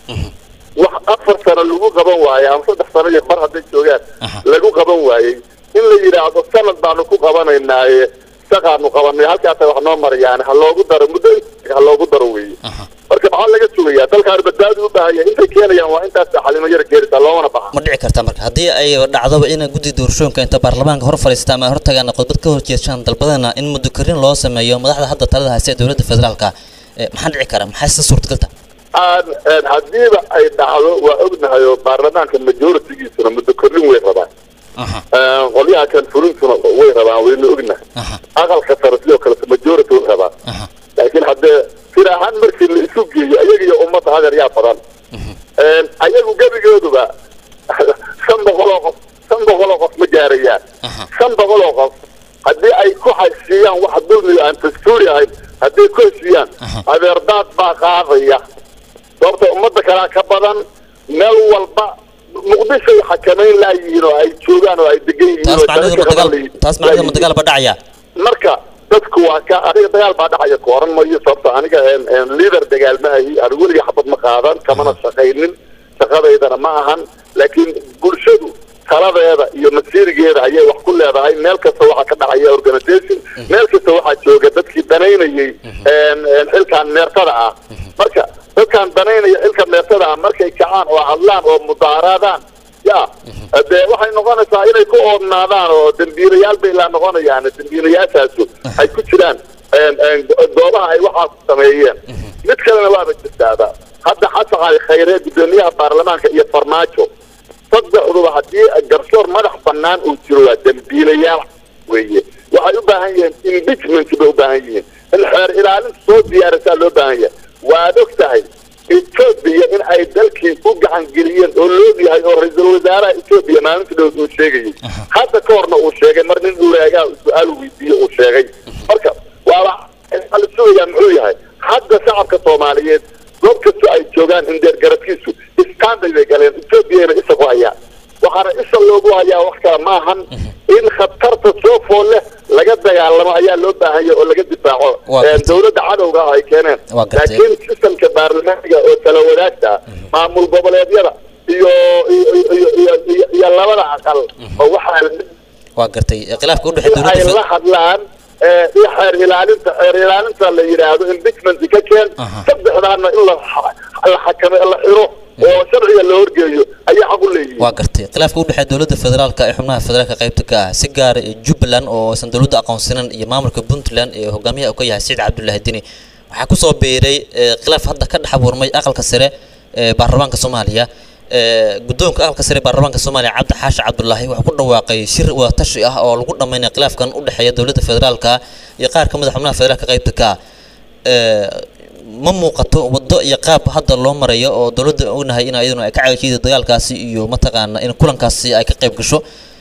wax afar sano lagu qaban waaye ama saddex sano iyo bar hadday joogaan Aha. lagu qaban waayey in la yidhaahdo sanad baanu ku qabanaynaaye shaqaanu qabanay halkaasa wax noo marayaan ha loogu daro muddo ha loogu daro weeye Aha. marka maxaa laga sugayaa dalkaan badbaadi u baahan yahay intay keenayaan waa intaas xalimo yar geerisa loomana baxa ma dhici karta marka haddii ay dhacdoba in guddiga doorashooyinka inta baarlamaanka hor fadhiista ama hortagaan khudbad ka horjeeshaan dalbadana in muddo karin loo sameeyo madaxda hadda talada haysta ee dowladda federaalka eh, maxaa dhici kara maxay si suurtagalta aan een, haddiiba ay dhacdo waa ognahay oo baarlamaanka majoritigiisuna muddo kordhin way rabaan aha Een, qolyaha kan fulintuna way rabaan wayna ognahay aha aqalka sare sidoo kale majority way rabaan aha laakiin haddee sir ahaan markii la isu geeyo ayaga iyo ummadda hadeer yaa badan Een, ayagu gebigooduba shan boqol oo qof shan boqol oo qof ma gaarayaan Aha. shan boqol oo qof haddii ay ku heshiiyaan wax dulmiga aan dastuuri ahayn haddii ku heshiiyaan Aha. adeerdaad baa qaadaya sababta ummadda kalea ka badan meel walba muqdishoy xakamayn laayihiin oo ay joogaan oo ay degan yihiin taas oo macnaheedu ma dadka dagaal qaban taas macnaheedu ma laayihiin. dagaal ba dhacaya marka dadku waa ka aniga dagaal baa dhacaya ku oran mayo sababta aniga een, een, leader dagaal ma ahi anigu weliga xabad ma qaadan kamana shaqaynin shaqadaydana ma ahan laakiin bulshadu taladeeda iyo masiirigeeda ayay wax ku leedahay meel kasta waxaa ka dhacaya organization meel kasta waxaa jooga dadkii danaynayay een, een, xilkan meertada ah marka dadkan danaynaya xilka meertada ah markay kacaan oo hadlaan oo mudaaraadaan ya dee waxay noqonaysaa inay ku oodnaadaan oo dembiilayaal bay la noqonayaan dembiilayaashaasu ay ku jiraan een, een, goobaha ay waxaas sameeyeen mid kalena waaba jirtaaba hadda xasan cali khayre gudoomiyaha baarlamaanka iyo farmaajo saddexduba haddii garsoor madax bannaan uu jiro waa dembiilayaal weeye waxay u baahan yihiin impeachment bay u baahan yihiin in xeer ilaalinta soo diyaarisaa loo baahan yahay waad og tahay etoobiya in ay dalkii u gacan geliyeen oo loog yahay oo ra-iisul wasaaraha etoobiya maalinta dhow uu sheegayay hadda ka horna uu sheegay mar nin uraagaa su-aal weydiiye uu sheegay marka waaba waxaa la sugayaa muxuu yahay hadda shacabka soomaaliyeed goob kastoo ay joogaan indeer garadkiisu istaanbay bay galeen etoobiyana isa ku hayaan waxaana isha loogu hayaa wax kale maahan in khatarta soo fool leh laga dagaalamo ayaa loo baahanya oo laga difaaco Waa Een, gartay. dowladda cadowga ah ay keeneen Waa gartay. laakiin sistamka baarlamaaniga oo tala wadaagta ah, maamul goboleedyada iyo iyo iyo- iyo- iyo- iyo labada aqal oo waxaa waa gartay eh, khilaafka u dhexeeya in ay dowladda la hadlaan ee, iyo xeer ilaalinta xeer ilaalinta la yidhaahdo impeachment ka keen Aha. saddexdaana in la xa- la xakame la xiro oo sharciga la horgeeyo ayaa xaq u leeyihiin waa gartay khilaafka u dhexeeya dowladda federaalka ee xubnaha federaalka qaybta ka ah si gaara ee jubbaland oo aysan dowladda aqoonsanin iyo maamulka puntland ee hogaamiyaha uu ka yahay saciid cabdullaahi dini waxaa kusoo biiray eh, khilaaf hadda ka dhex abuurmay aqalka sare ee baarlamaanka soomaaliya ee guddoonka aqalka sare ee baarlamaanka soomaaliya cabdi xaashi cabdulaahi wuxuu ku dhawaaqay shir wadatashi ah oo lagu dhammaynaya khilaafkan u dhexeeya dowladda federaalka iyo qaar ka mid a xubnaha federaalka qaybta ka ah ee, ma muuqato waddo iyo qaab hadda loo marayo oo dowladda ognahay in iyaduna ay ka cagajiida dagaalkaasi iyo mataqaana in kulankaasi ay ka qayb gasho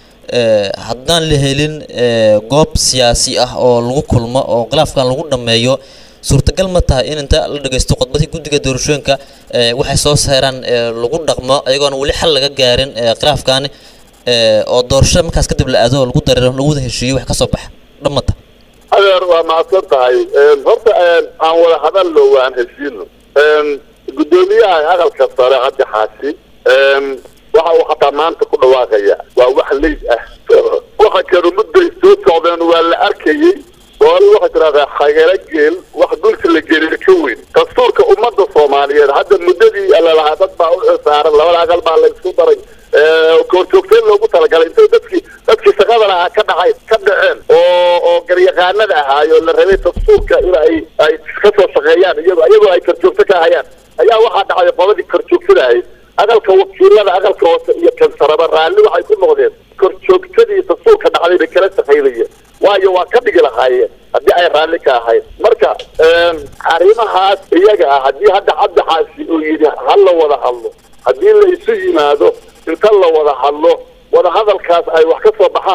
ee, haddaan la helin ee, goob siyaasi ah oo lagu kulmo oo khilaafkan lagu dhammeeyo suurtagal ma tahay in inta la dhageysto khudbadii guddiga doorashooyinka ee, waxay soo saaraan ee, lagu dhaqmo ayagoona weli xal laga gaarin ee, khilaafkaani ee, oo doorasho markaas kadib la aado oo lagu dareero lagu wada heshiiyo wax ka soo baxa dhammata adeer waa mahadsan tahay Een, horta een, aan wada hadalno waan heshiino Een, guddoomiyaha aqalka sare cabdi xaashi een, waxa uu xataa maanta ku dhawaaqaya waa wax leyd ah waxa kanu mudday soo socdeen waa la arkayey wali waxay tidahdaa khagala geel wax dhulka la geliyo ka weyn dastuurka ummadda soomaaliyeed hadda muddadii lalahaa dad baa u xilsaaran labada aqal baa la isku daray Ee, koorjoogteen loogu talagalay intay dadkii dadkii shaqada lahaa ka dhacay ka dhaceen oo oo garyaqaanada ahaayoo la rabay dastuurka in ay ay ka soo shaqeeyaan iyagoo iyagoo ay korjoogto ka hayaan ayaa waxaa dhacay qodadii korjoogtada ahayd aqalka wakiilada aqalka hoose iyo kansaraba raalli waxay ku noqdeen korjoogtadii dastuurka dhacday bay kala shaqaynayeen waayo waa ka dhigi lahaayeen haddii ay raalli ka ahayd marka een, arrimahaas iyaga ah haddii hadda cabdi xaasi uu yidhi ha la wada hadlo haddii la isu yimaado inta la wada hadlo wada hadalkaas ay wax ka soo baxaan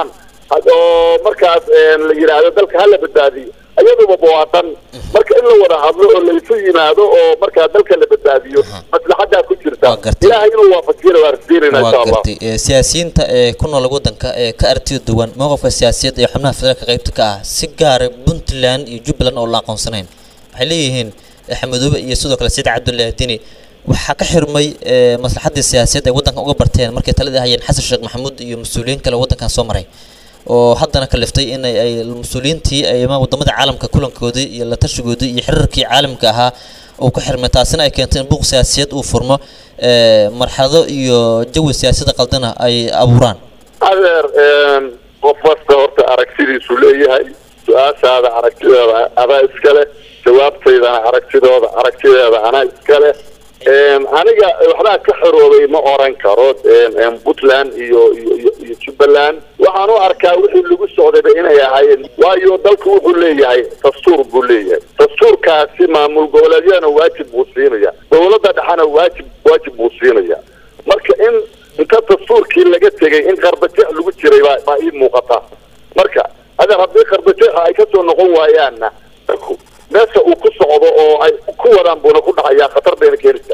oo markaas la yidhaahdo dalka hala badbaadiyo iyaduba waa dhan marka in la wada hadlo oo laysu yimaado oo markaa dalka la badbaadiyo maslaxadaa ku jirta Waa gartay. ilaahay inuu waafajiyana waa rajeynayna insha waa allah gartay Ee, siyaasiyiinta ee ku nool waddanka ee ka aragtida duwan mowqifka siyaasadeed ee xubnaha federaalka qaybta ka ah si gaara puntland iyo jubbaland oo la aqoonsanayn waxay leeyihiin eh, xamadoobe iyo sidoo kale said cabdullaahi dini waxaa ka xirmay ee, maslaxadii siyaasadeed ay waddankan uga barteen markay talada hayeen xasan sheekh maxamuud iyo mas-uuliyiin kale oo waddankan soo maray oo haddana kaliftay in ay ay mas-uuliyiintii ay ama wadamada caalamka kulankoodii iyo la tashigoodii iyo xiriirkii caalamka ahaa uu ka xirmay taasina ay keentay in buuq siyaasadeed uu furmo ee, marxalado iyo jawi siyaasada qaldana ay abuuraan adeer qof kasta horta aragtidiisu leeyahay su-aashaada aragtideeda adaa iskale jawaabtaydana aragtidooda aragtideeda anaa iskale aniga waxbaa ka xoroobay ma oran karo puntland iyo iyo iyo- iyo jubbaland waxaan u arkaa wixii lagu socdayba inay ahaayeen waayo dalku wuxuu leeyahay dastuur buu leeyahay dastuurkaasi maamul goboleedyadana waajib buu siinaya dowladda dhexena waajib waajib buu siinaya marka in inta dastuurkii laga tegay in qarbajeex lagu jiray baa baa ii muuqata marka adeer haddii qarbajeexa ay kasoo noqon waayaanna dalku meesha uu ku socdo oo ay ku wadaan buuna ku dhacayaa khatar bayna keenaysaa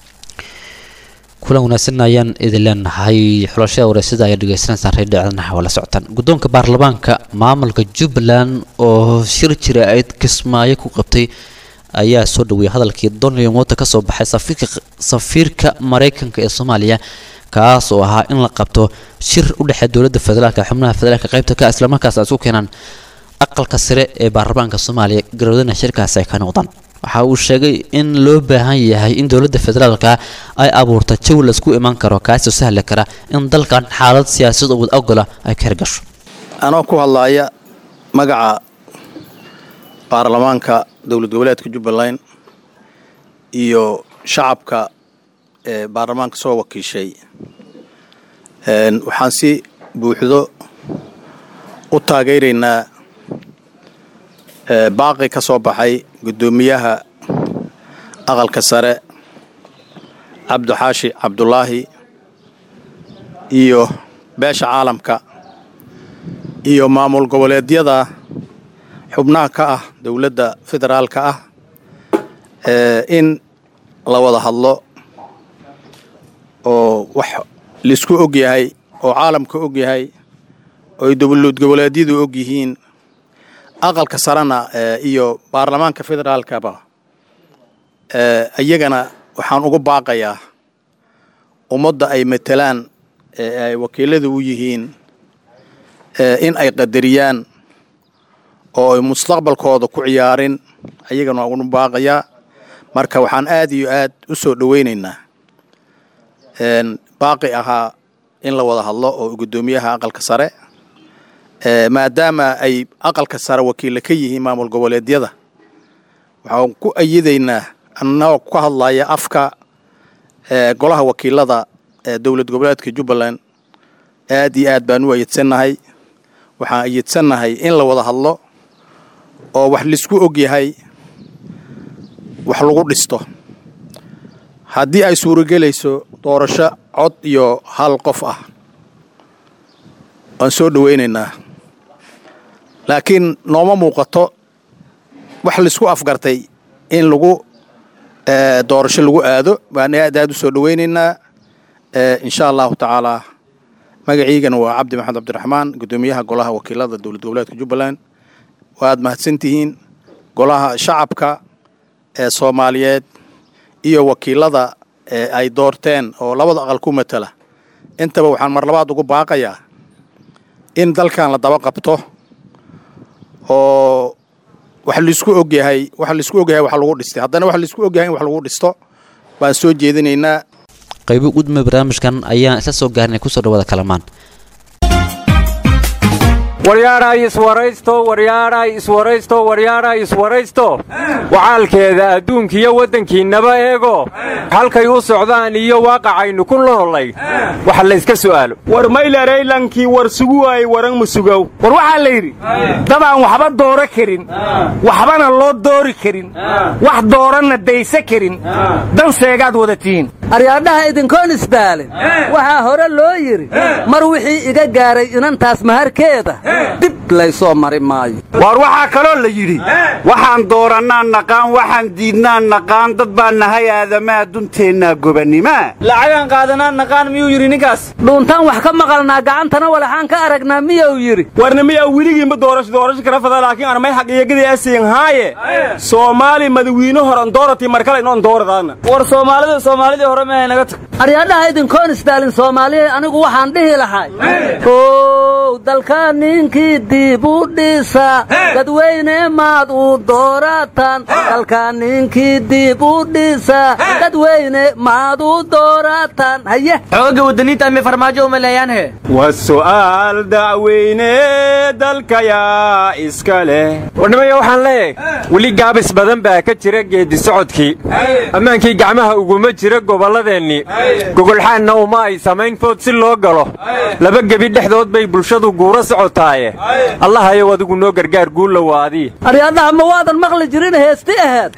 kulan wanaagsan ayaan idin leenahay xulashada wareysada ayaa dhegeysanaysaan reer dhacdanaha waa la socotaan guddoonka baarlamaanka maamulka jubbaland oo shir jira ayd kismaayo ku qabtay ayaa soo dhaweeyay hadalkii donald wota ka soo baxay safiirka safiirka maraykanka ee soomaaliya kaas oo ahaa in la qabto shir u dhexeeya dowladda federaalka xubnaha federaalka qaybta ka islamarkaas ay isku keenaan aqalka sare ee baarlamaanka soomaaliya garoodana shirkaasi ay ka noqdaan waxa uu sheegay in loo baahan yahay in dowladda federaalka ay abuurto jawi laisku iman karo kaasoo sahli kara in dalkan xaalad siyaasad wad ogola ay ka hirgasho anoo ku hadlaaya magaca baarlamaanka dowlad goboleedka jubbaland iyo shacabka ee baarlamaanka soo wakiishay Een, waxaan si buuxdo u taageeraynaa ee, baaqi ka soo baxay guddoomiyaha aqalka sare cabdixaashi cabdulaahi iyo beesha caalamka iyo maamul goboleedyada xubnaha ka ah dowladda federaalka ah ee, in la wada hadlo oo wax laisku og yahay oo caalamka og yahay oo ay dowlad goboleedyadu og yihiin aqalka sarena ee, iyo baarlamaanka federaalkaba ee, iyagana waxaan ugu baaqayaa ummadda ay matelaan ee ay wakiilada u yihiin ee, in ay qadariyaan oo ay mustaqbalkooda ku ciyaarin ayagana waan ugu baaqayaa marka waxaan aad iyo aad u soo dhoweynaynaa een, baaqi ahaa in la wada hadlo oo guddoomiyaha aqalka sare ee, maadaama ay aqalka sare wakiilla ka yihiin maamul goboleedyada waxaan ku ayidaynaa annagoo ka hadlaya afka ee, golaha wakiilada ee dowlad goboleedka jubbaland aad iyo aad baan u ayidsannahay waxaan ayidsannahay in la wada hadlo oo wax laisku og yahay wax lagu dhisto haddii ay suuragelayso doorasho cod iyo hal qof ah waan soo dhoweynaynaa laakiin nooma muuqato wax laisku afgartay in lagu ee, doorasho lagu aado baan aad aad u soo dhoweynaynaa ee, insha allahu tacaalaa magaciigana waa cabdi maxamed cabdiraxmaan guddoomiyaha golaha wakiilada dowlad goboleedka jubbaland waad mahadsantihiin golaha shacabka ee soomaaliyeed iyo wakiilada ee ay doorteen oo labada aqal ku matala intaba waxaan mar labaad ugu baaqayaa in dalkan la daba qabto oo wax laisku og yahay wax laisku og yahay wax lagu dhistay haddana wax laisku og yahay in wax lagu dhisto baan soo jeedinaynaa qaybo gudmay barnaamijkan ayaan isla soo gaarnay kusoo dhawaada kalamaan waryaadhay iswaraysto waryaadhay iswaraysto waryaadhay iswaraysto wacaalkeeda adduunkiyo waddankiinnaba eego halkay u socdaan iyo waaqacaynu ku noolay waxa layska su'aalo war maylaraylankii war suguwaay waran musugow war waxaa la yidhi dad aan waxba dooro karin waxbana loo doori karin wax dooranna daysa karin dan seegaad wada tihiin aryaadhaha idinkoon isdaalin waxaa hore loo yidhi mar wixii iga gaaray inantaas maharkeeda dib laysoo mari maayo waar waxaa kaloo la yidhi waxaan doorannaan naqaan waxaan diidnaan naqaan dad baan nahay aadamaa dunteennaa gobannima lacagaan qaadanaan naqaan miyuu yidhi ninkaas dhuuntaan wax ka maqalnaa gacantana walaxaan ka aragnaa miyuu yidhi warna miyaa weligiinba doorasho doorasho kala fada laakiin aan may xaqiiqadii asiin haaye soomaali madawiine horan doorati markale inoon dooradaana war soomaalida soomaalidii hore mehay naga tag aryaadhaha idinkoon isdaalin soomaaliya anigu waxaan dhihi lahay ow dalka ninkii dib u dhisa dadweyne maad u doorataan dalka ninkii dib u dhisa dadweyne maad u doorataan haye xooga wadaniinta amay farmaajo uma leeyaan he waa su'aal dacweyne dalkayaa iska leh warnimaya waxaan leeyahay weli gaabis badan baa ka jira geeddi socodkii ammaankii gacmaha uguma jira gobolladeennii gogolxaanna uma ay samayn food si loo galo laba gebi dhexdood bay bulshadu guura socotaaye allahayow adigu noo gargaar guulla waadii aryaadhaha ma waadan maqli jirin heesti aheed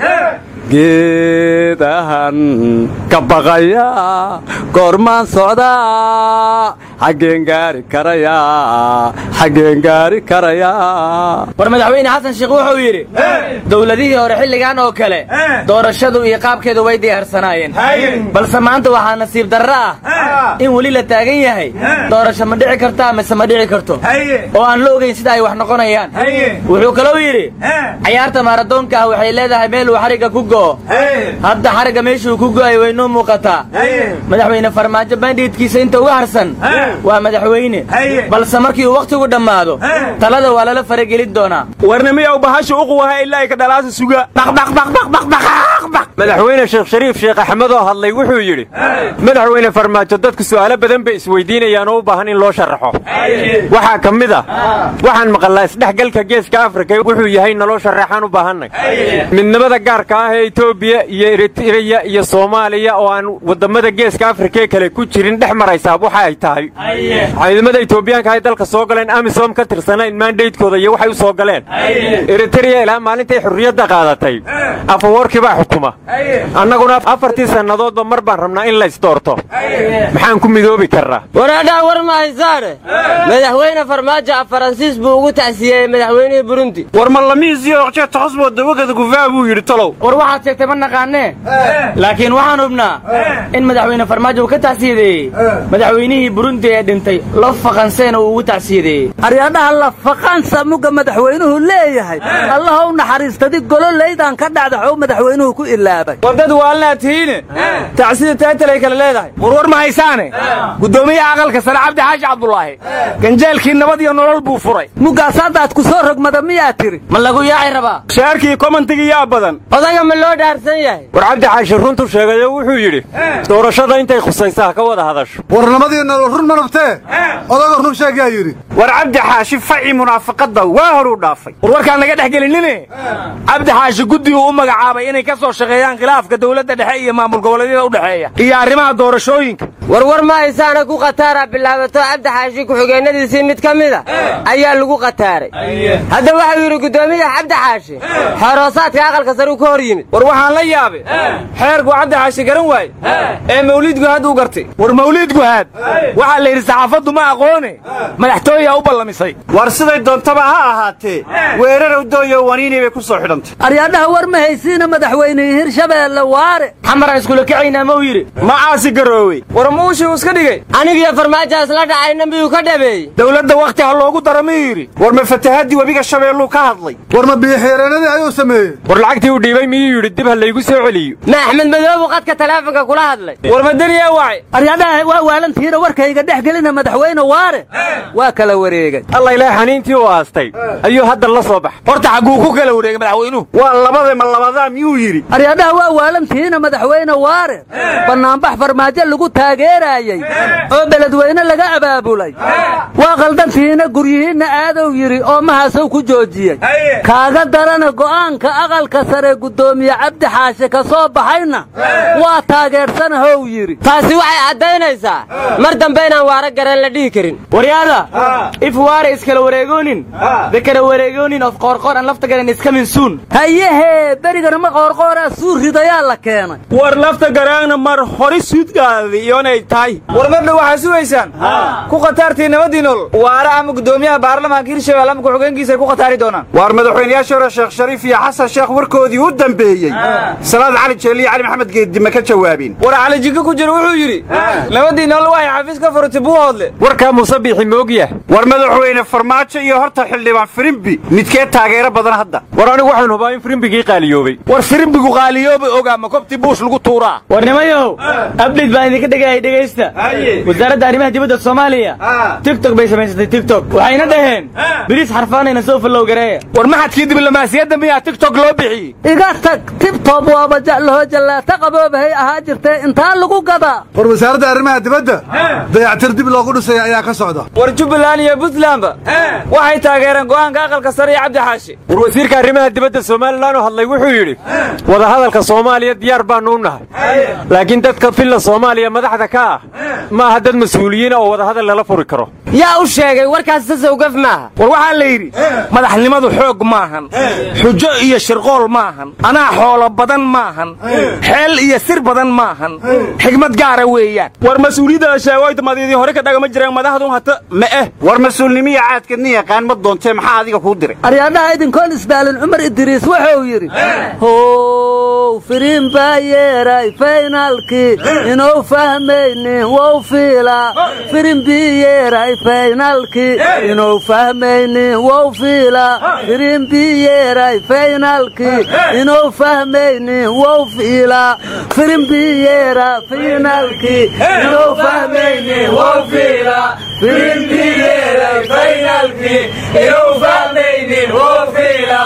geedahan ka baqaya goormaan socdaa xaggeen gaari karaya xaggeen gaari karaya war madaxweyne xasan sheekh wuxuu yidhi dowladihii hore xilligan oo kale doorashadu iyo qaabkeedu way diyaarsanaayeen balse maanta waxaa nasiib darro ah in weli la taagan yahay doorasho ma dhici karto amase ma dhici karto oo aan la ogayn sida ay wax noqonayaan wuxuu kalou yidhi cayaarta maaradoonka ah waxay leedahay meel uu xarigga ku go'o hadda xarigga meeshuu ku go'ay way noo muuqataa madaxweyne farmaajo bandhiidkiisa inta uga harsan waa madaxweyne balse markii uu wakhtigu dhammaado talada waa lala faragelin doonaa warna miyaa bahasha uquwaha ilaa ay ka dhalaasa suga madaxweyne sheekh shariif sheekh axmed oo hadlay wuxuu yidhi madaxweyne farmaajo dadku su'aalo badan bay isweydiinayaan oo u baahan in loo sharaxo waxaa ka mid ah waxaan maqalnaa isdhexgalka geeska afrika wuxuu yahay naloo sharaxaan u baahannay midnimada gaarka ah ee etoobiya iyo eritreya iyo soomaaliya oo aan wadammada geeska afrikaee kale ku jirin dhex maraysaa waxa ay tahay ciidamada etoobiyaanka ay dalka soo galeen amisom ka tirsanayn maandaydkooda iyo waxay u soo galeen eritreya ilaa maalintay xurriyadda qaadatay afawoorkii baa xukuma annaguna afartii sannadoodba mar baan rabnaa in laysdoorto maxaan ku midoobi karnaa waraadhaha war ma haysaane madaxweyne farmaajo af faransiis buu ugu tacsiyeeyey madaxweynihii burundi war ma lamiisiyo oqjeeta xusbo dawagada gufaa buu yidhi talow war waxaad sheegtay ma naqaanee laakiin waxaan hubnaa in madaxweyne farmaajo uu ka tacsiyadeeyey madaxweynihii burundi ee dhintay lo faqanseena uu ugu tacsiyadeeyey aryaadhaha la faqansa mugga madaxweynuhu leeyahay allahow naxariistadi gololaydan ka dhacda xow madaxweynuhu ku ilaabay war dad waalnaa tihiine tacsida taatalay kale leedahay warwar ma haysaane guddoomiyaha aqalka sare cabdi xaashi cabdulaahi ganjeelkii nabad iyo nolol buu furay muggaas haddaad ku soo rogmada miyaa tiri ma lagu yaaci rabaa shaarkii komantigii yaa badan odaga ma loo dhaarsan yahay war cabdi xaashi runtu sheegayo wuxuu yidhi doorashada intay khusaysa ha ka wada hadasho war nabadii nolol run ma nabtee odaga run sheegaa yidhi war cabdi xaashi faci munaafaqadda waa horuu dhaafay war warkaan naga dhex gelinine cabdi xaashi guddiguu u magacaabay inay ka soo shaqeeyaan khilaafka dowladda dhexe iyo maamul goboleedyada u dhexeeya iyo arrimaha doorashooyinka warwar ma haysaana ku khataara bilaabato cabdi xaashi ku-xigeenadiisii mid ka mida ayaa lagu khataaray hadda waxau yidhi guddoomiyaha cabdi xaashi xeeroosaadka aqalka sare uu ka hor yimid war waxaan la yaabay xeerku cabdi xaashi garan waaye ee mawliid guhaad uu gartay war mawliid guhaad waxaa la yidhi saxaafaddu ma aqoone madaxtooyaa u ballamisay war siday doontaba ha ahaatee weerarow dooyo waniinii bay ku soo xidhantay aryaadhaha war ma haysiina madaxweynihii hirshabeelle waare xamaraan iskula kacaynaa ma u yidhi ma caasi garoowey war muushii uu iska dhigay anigiyo farmaajaas la dhacayna miyuu ka dhabeeyey dowladda wakhti ha loogu daro miyuu yidhi war ma fatahaddii webiga shabeelluu ka hadlay war ma biyoxiireenadii ayuu sameeyey war lacagtii uu dhiibay miyuu yidhi dib ha laygu soo celiyo ma axmed madoobu qadka taleefonka kula hadlay war madaniyaa wacay aryaadhaha waa waalantihiina warkayga dhex gelina madaxweyne waare waa kala wareegay alla ilaah xaniintii u aastay ayuu hadda la soo bax horta xagguu ku kala wareegay madaxweynuhu waa labada ma labadaa miyuu yidhi aryaadhaha waa waalantihiina madaxweyne waare bannaanbax farmaajo lagu taagay taageerayey oo beledweyne laga abaabulay waa qaldantiina guryihiinna aadow yidhi oo mahaasow ku joojiyey kaaga darana go'aanka aqalka sare guddoomiye cabdi xaashe ka soo baxayna waa taageersanahow yidhi taasi waxay caddaynaysaa mar dambe inaan waara gareen la dhihi karin waryaada if waare iskala wareegoonin dakara wareegoonin of qoorqoor aan lafta garan iska minsuun hayehee berigana ma qoorqooraa suu ridayaa la keenay war lafta garaangna mar hori suudgaadi iyonay tahay war mardhow waxaa sugaysaan ku khataartii nabadii nool waare ama guddoomiyaha baarlamaanka hirshabelle ama ku-xigeenkiisa ay ku khataari doonaan waar madaxweynayaashii hore sheekh shariif iyo xasan sheekh warkoodii u dambeeyey salaad cali jeeliyo cali maxamed geeddi ma ka jawaabin war cali jiko ku jira wuxuu yidhi nabadii nool waxay xafiis ka furatay buuhoodle warkaa muuse biixi moogya war madaxweyne farmaajo iyo horta xildhibaan firimbi midkee taageero badan hadda war anigu waxaan hubaa in firimbigii qaaliyoobay war firimbigu qaaliyoobay ogaa ma kobtii buush lagu tuuraa war nimayow abdhid baan idinka dhegayay dhegaysta wasaaradda arrimaha dibadda soomaaliya tigtok bay samaysatay tigtok waxayna dhaheen biriis xarfaanayna soo fallow gareeya war maxadkii diblomaasiyadda miyaa tigtok loo bixiyey iga tag tibtob waaba jeclaho jallaata qaboobahay ahaa jirtee intaa lagu gadaa war wasaaradda arrimaha dibadda dayactir dib loogu dhisay ayaa ka socda war jubbaland iyo puntlandba waxay taageereen go'aanka aqalka sare iyo cabdi xaashi war wasiirka arrimaha dibadda somalilan oo hadlay wuxuu yidhi wadahadalka soomaaliya diyaar baannu u nahay laakiin dadka filla soomaaliya madaxda ka ah ma aha dad mas-uuliyiina oo wadahadal lala furi karo yaa u sheegay warkaas sasowgaf maaha war waxaa la yidhi madaxnimadu xoog maahan xujo iyo shirqool maahan anaa xoolo badan maahan xeel iyo sir badan maahan xigmad gaara weeyaan war mas-uuliyadda sheegoytamadiidii hore ka dhagama jireen madaxdu hata ma eh war mas-uulnimiya caadkadni yaqaan ma doontee maxaa adiga kuu diray aryaadhaha idinkoon isdaalin cumar idriis wuxuu yidhi how firiin baa yeeray faynaalkii inuu fahmaynin wow fiilaa firin bii yeeray faynaalkii inuu fahmaynin wow fiilaa firin bii yeeray faynaalkii inuu fahmaynin wow fiilaa firin bii yeera faynaalkii inuu fahmaynin wow fiilaa firin bii yeeray faynaalkii inuu fahmaynin wow fiilaa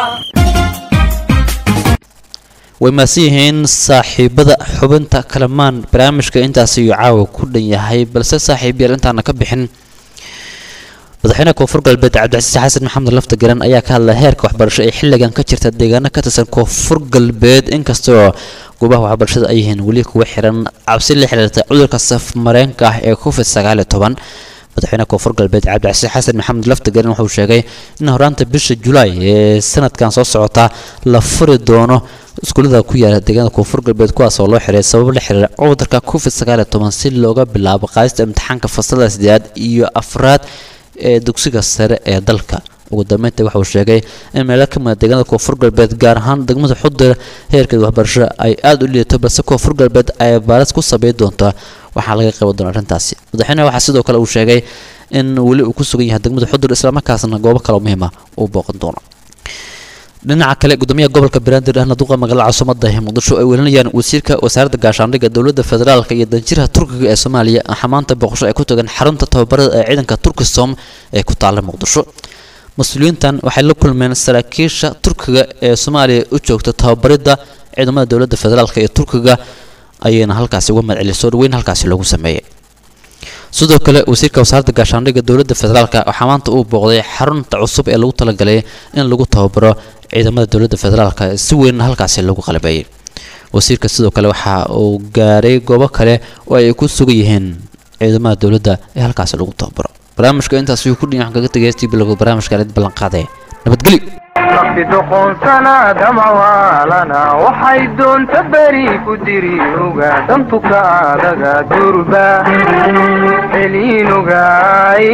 way mahadsan yihiin saaxiibada xubinta kalamaan barnaamijka intaas ayuu caawa ku dhan yahay balse saaxiib yaal intaana ka bixin madaxweynaha koonfur galbeed cabdicasiis xasan maxamed lafta garan ayaa ka hadlay heerka waxbarasho ee xilligan ka jirta deegaano ka tirsan koonfur galbeed inkastoo goobaha waxbarashada ay yihiin weli kuwa xiran cabsi la xiriirta cudurka safmareenka ah ee covid sagaal iyo toban madaxweynaha koonfur galbeed cabdicasiis xasan maxamed laftagerin wuxuu sheegay in horaanta bisha julaay ee sanadkan soo socota la furi doono iskuullada ku yaala deegaanada koonfur galbeed kuwaas oo loo xiray sabab la xiriira cudurka covid sagaal iyo toban si looga bilaabo qaadista imtixaanka fasalada sideedaad iyo afraad ee dugsiga sare ee dalka ugu dambeynta waxa uu sheegay in meelo ka mida deegaanada koonfur galbeed gaar ahaan degmada xudir heerkeeda waxbarasho ay aada u liidato balse koonfur galbeed ay baaris ku sameyn doonta waxaa laga qaban doona arrintaasi madaxweyneha waxaa sidoo kale uu sheegay in weli uu ku sugan yahay degmada xudur islamarkaasna goobo kale oo muhiima uu booqan doono dhinaca kale gudoomiyaha gobolka banaadir ahna duqa magaalada caasimada ee muqdisho ay welinayaan wasiirka wasaaradda gaashaandhigga dowladda federaalka iyo danjiraha turkiga ee soomaaliya waxaa maanta booqasho ay ku tagaan xarunta tababarada ee ciidanka turkisom ee ku taala muqdisho mas-uuliyiintan waxay la kulmeen saraakiisha turkiga ee soomaaliya u joogta tababaridda ciidamada dowladda federaalka ee turkiga ayayna halkaasi uga madceliyay soo dhaweyn halkaasi loogu sameeyey sidoo kale wasiirka wasaaradda gaashaandhigga dowladda federaalka waxaa maanta uu booqday xarunta cusub ee lagu talagalay in lagu tababaro ciidamada dowladda federaalka si weyn halkaasi lagu qalabeeyey wasiirka sidoo kale waxa uu gaaray goobo kale oo ay ku sugan yihiin ciidamada dowladda ee halkaasi lagu tababaro barnaamijka intaas ayuu ku dhin waxaan kaga tegay stii bilowga barnaamijka alid ballanqaade nabadgelyo nafti doqonsana damawaalana waxay doonta beri ku diri oga dantuka adaga durba celiinogaay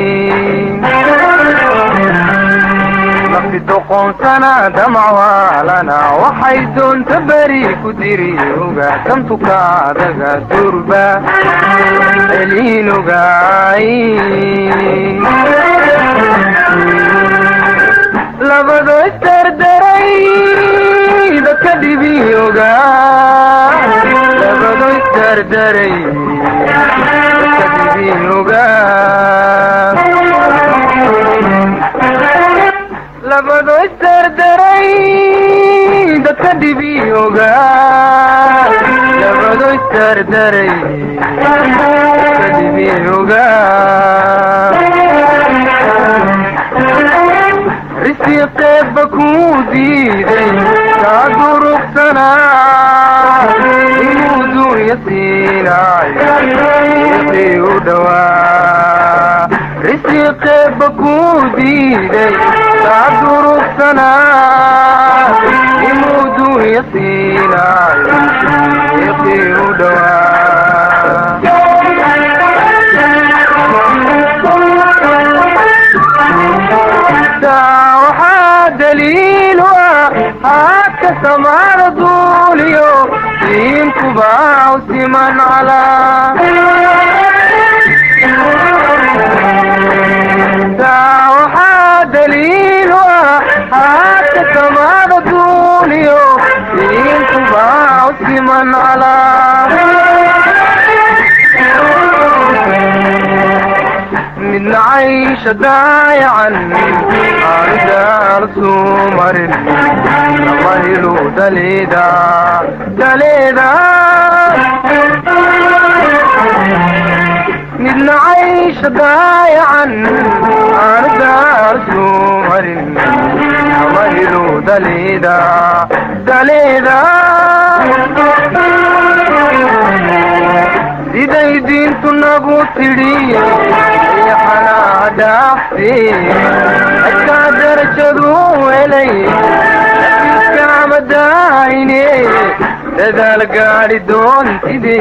nafti doqonsana damawaalana waxay doonta beri ku diri oga dantuka adaga durba celiinogaay labado isdardaray dadka dhibioga labado isdardaray dadka dhibioga labado isdardaray dadka dhibi ogaa labado isdardaray dadka dhibi ogaa risiqeebba kuu diiday kaa durugsanaa inuu dunya siinaayo riqii u dhowaa risiqeebba kuu diiday kaa durugsanaa inuu dunya siinaayo riqii u dhowaa waxaa daliil u ah haadka samaada duuliyo diinkubaa u siman calaa waxaa daliil u ah haadka samaada duuliyo diinkubaa u siman calaa midna caysha daayacan aanu daarsuu marin lama helo daleeda daleeda midna caysha daayacan aanu daarsuu marin lama helo daleeda daleeda siday diintu nagu tidhi yaxanaa dhaafti adkaa darajadu helay iskaama daayine dadaal gaadhi doontide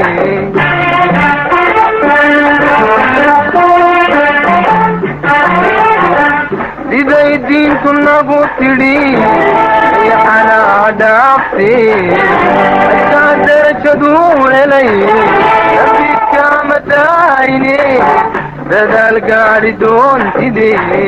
siday diintu nagu tidhi yaxanaa dhaafti adkaa darajadu helay iskaama daayine dadaal gaadhi doontide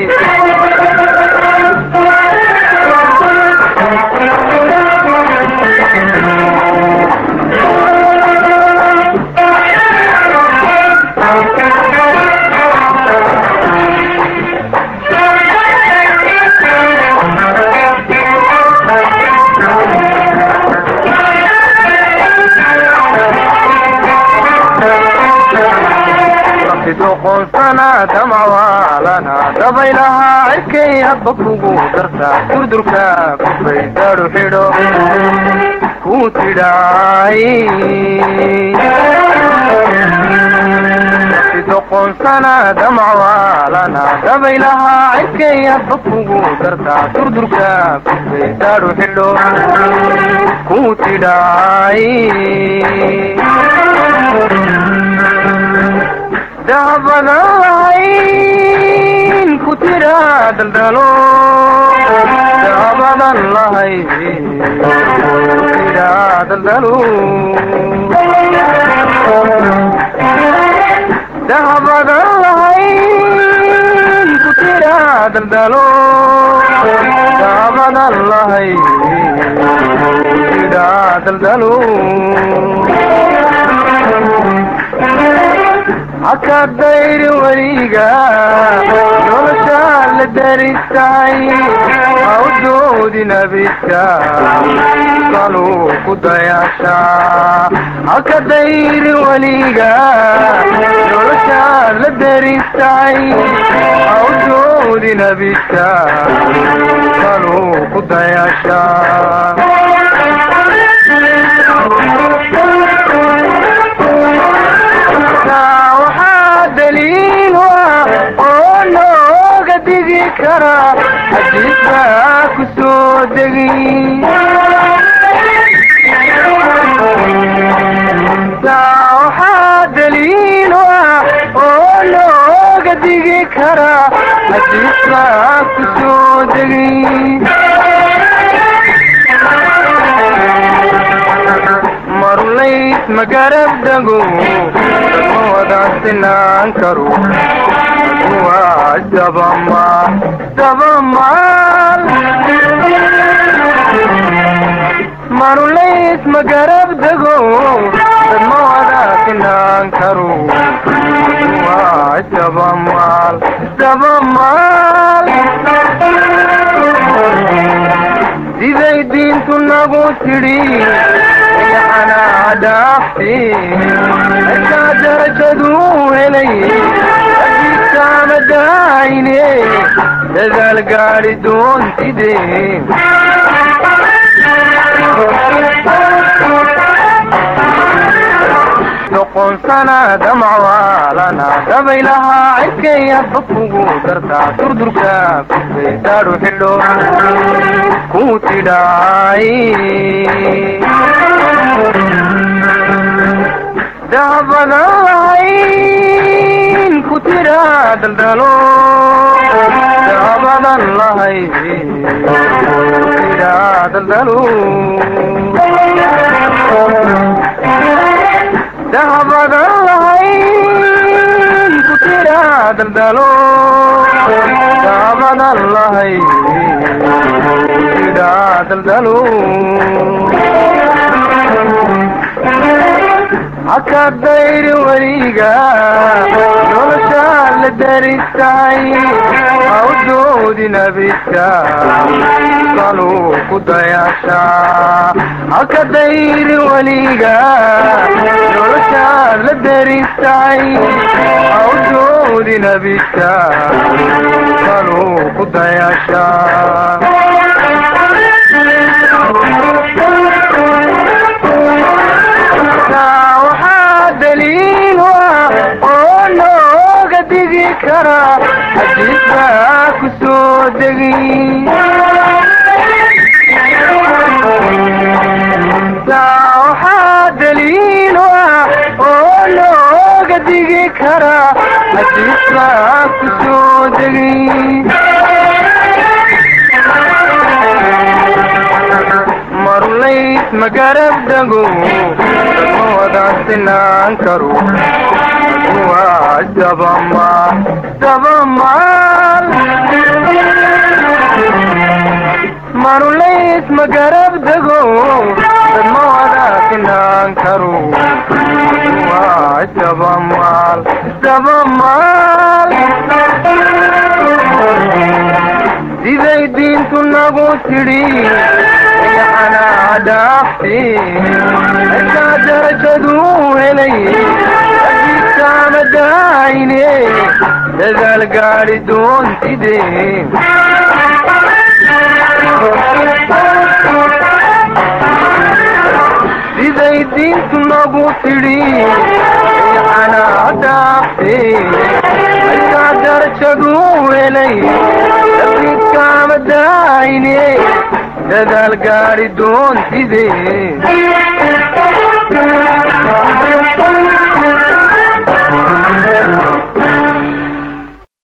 doqonsana damcwaalana dabaylahaa cirkay hadba kugu dartaa durdurka kufay daru xidho ku tidhaay doqonsana damcwaalana dabaylahaa cirkay hadba kugu dartaa durdurka kufay daru xidho ku tidhaay dahabadan lahayn ku tira daldalo dahabadan lahayn ku tira daldalo dahabadan lahayn ku tira daldalo dahabadan lahayn ku tira daldalo haka dayri weliga noloshaa la daristahay ha u doodi nabidka saluu ku dayaasha haka dayri weliga noloshaa la daristahay ha u doodi nabidka saluu ku dayaasha daliil ah oo nooga digi kara xadiis baa ku soo degi waxaa daliil ah oo nooga digi kara xadiis baa ku soo degi marlays magarab dago ma wada sinaan karo waa dabamaal dabamaal marlays magarab dago ma wada sinaan karo waa dabamaal dabamaal siday diin diintu nagu tidhi yaxanaa dhaafti markaa darajaduu helay ajiibkaama daayne dadaal gaadhi doontide doqonsana damcwaalana dabaylahaa cirkaya dadkugu dartaa durdurka kufay daadhu xidho ku tidhaay dahabadan lahayn ku tidhaa daldalo dahabadan lahayn ku tidhaa daldalo dahabadan lahayn ku tidhaa daldalo dahabadan lahayn ku tidhaa daldalo haka dayri weliga noloshaa la daristahay ha u doodi nabidka saluu ku dayaashaa haka dayri weliga noloshaa la daristahay ha u doodi nabidka saluu ku dayaashaa waxaa daliil ah oo nooga digi kara xadiis baa ku soo degi waxaa daliil ah oo nooga digi kara xadiis baa ku soo degi marulays magarab dago ma wadaan sinaan karo waa dabamaal dabamaal marulays magarab dago ma wadaa sinaan karo waa dabamaal dabamaal siday diintu nagu tidhi yaxanaa dhaafti markaa darajaduu helay ajiibkaama daayne dadaal gaadhi doontide siday diintu nagu tidhi yaxanaa dhaafti markaa darajaduu helay ajiibkaama daayne dadaal gaadhi doontide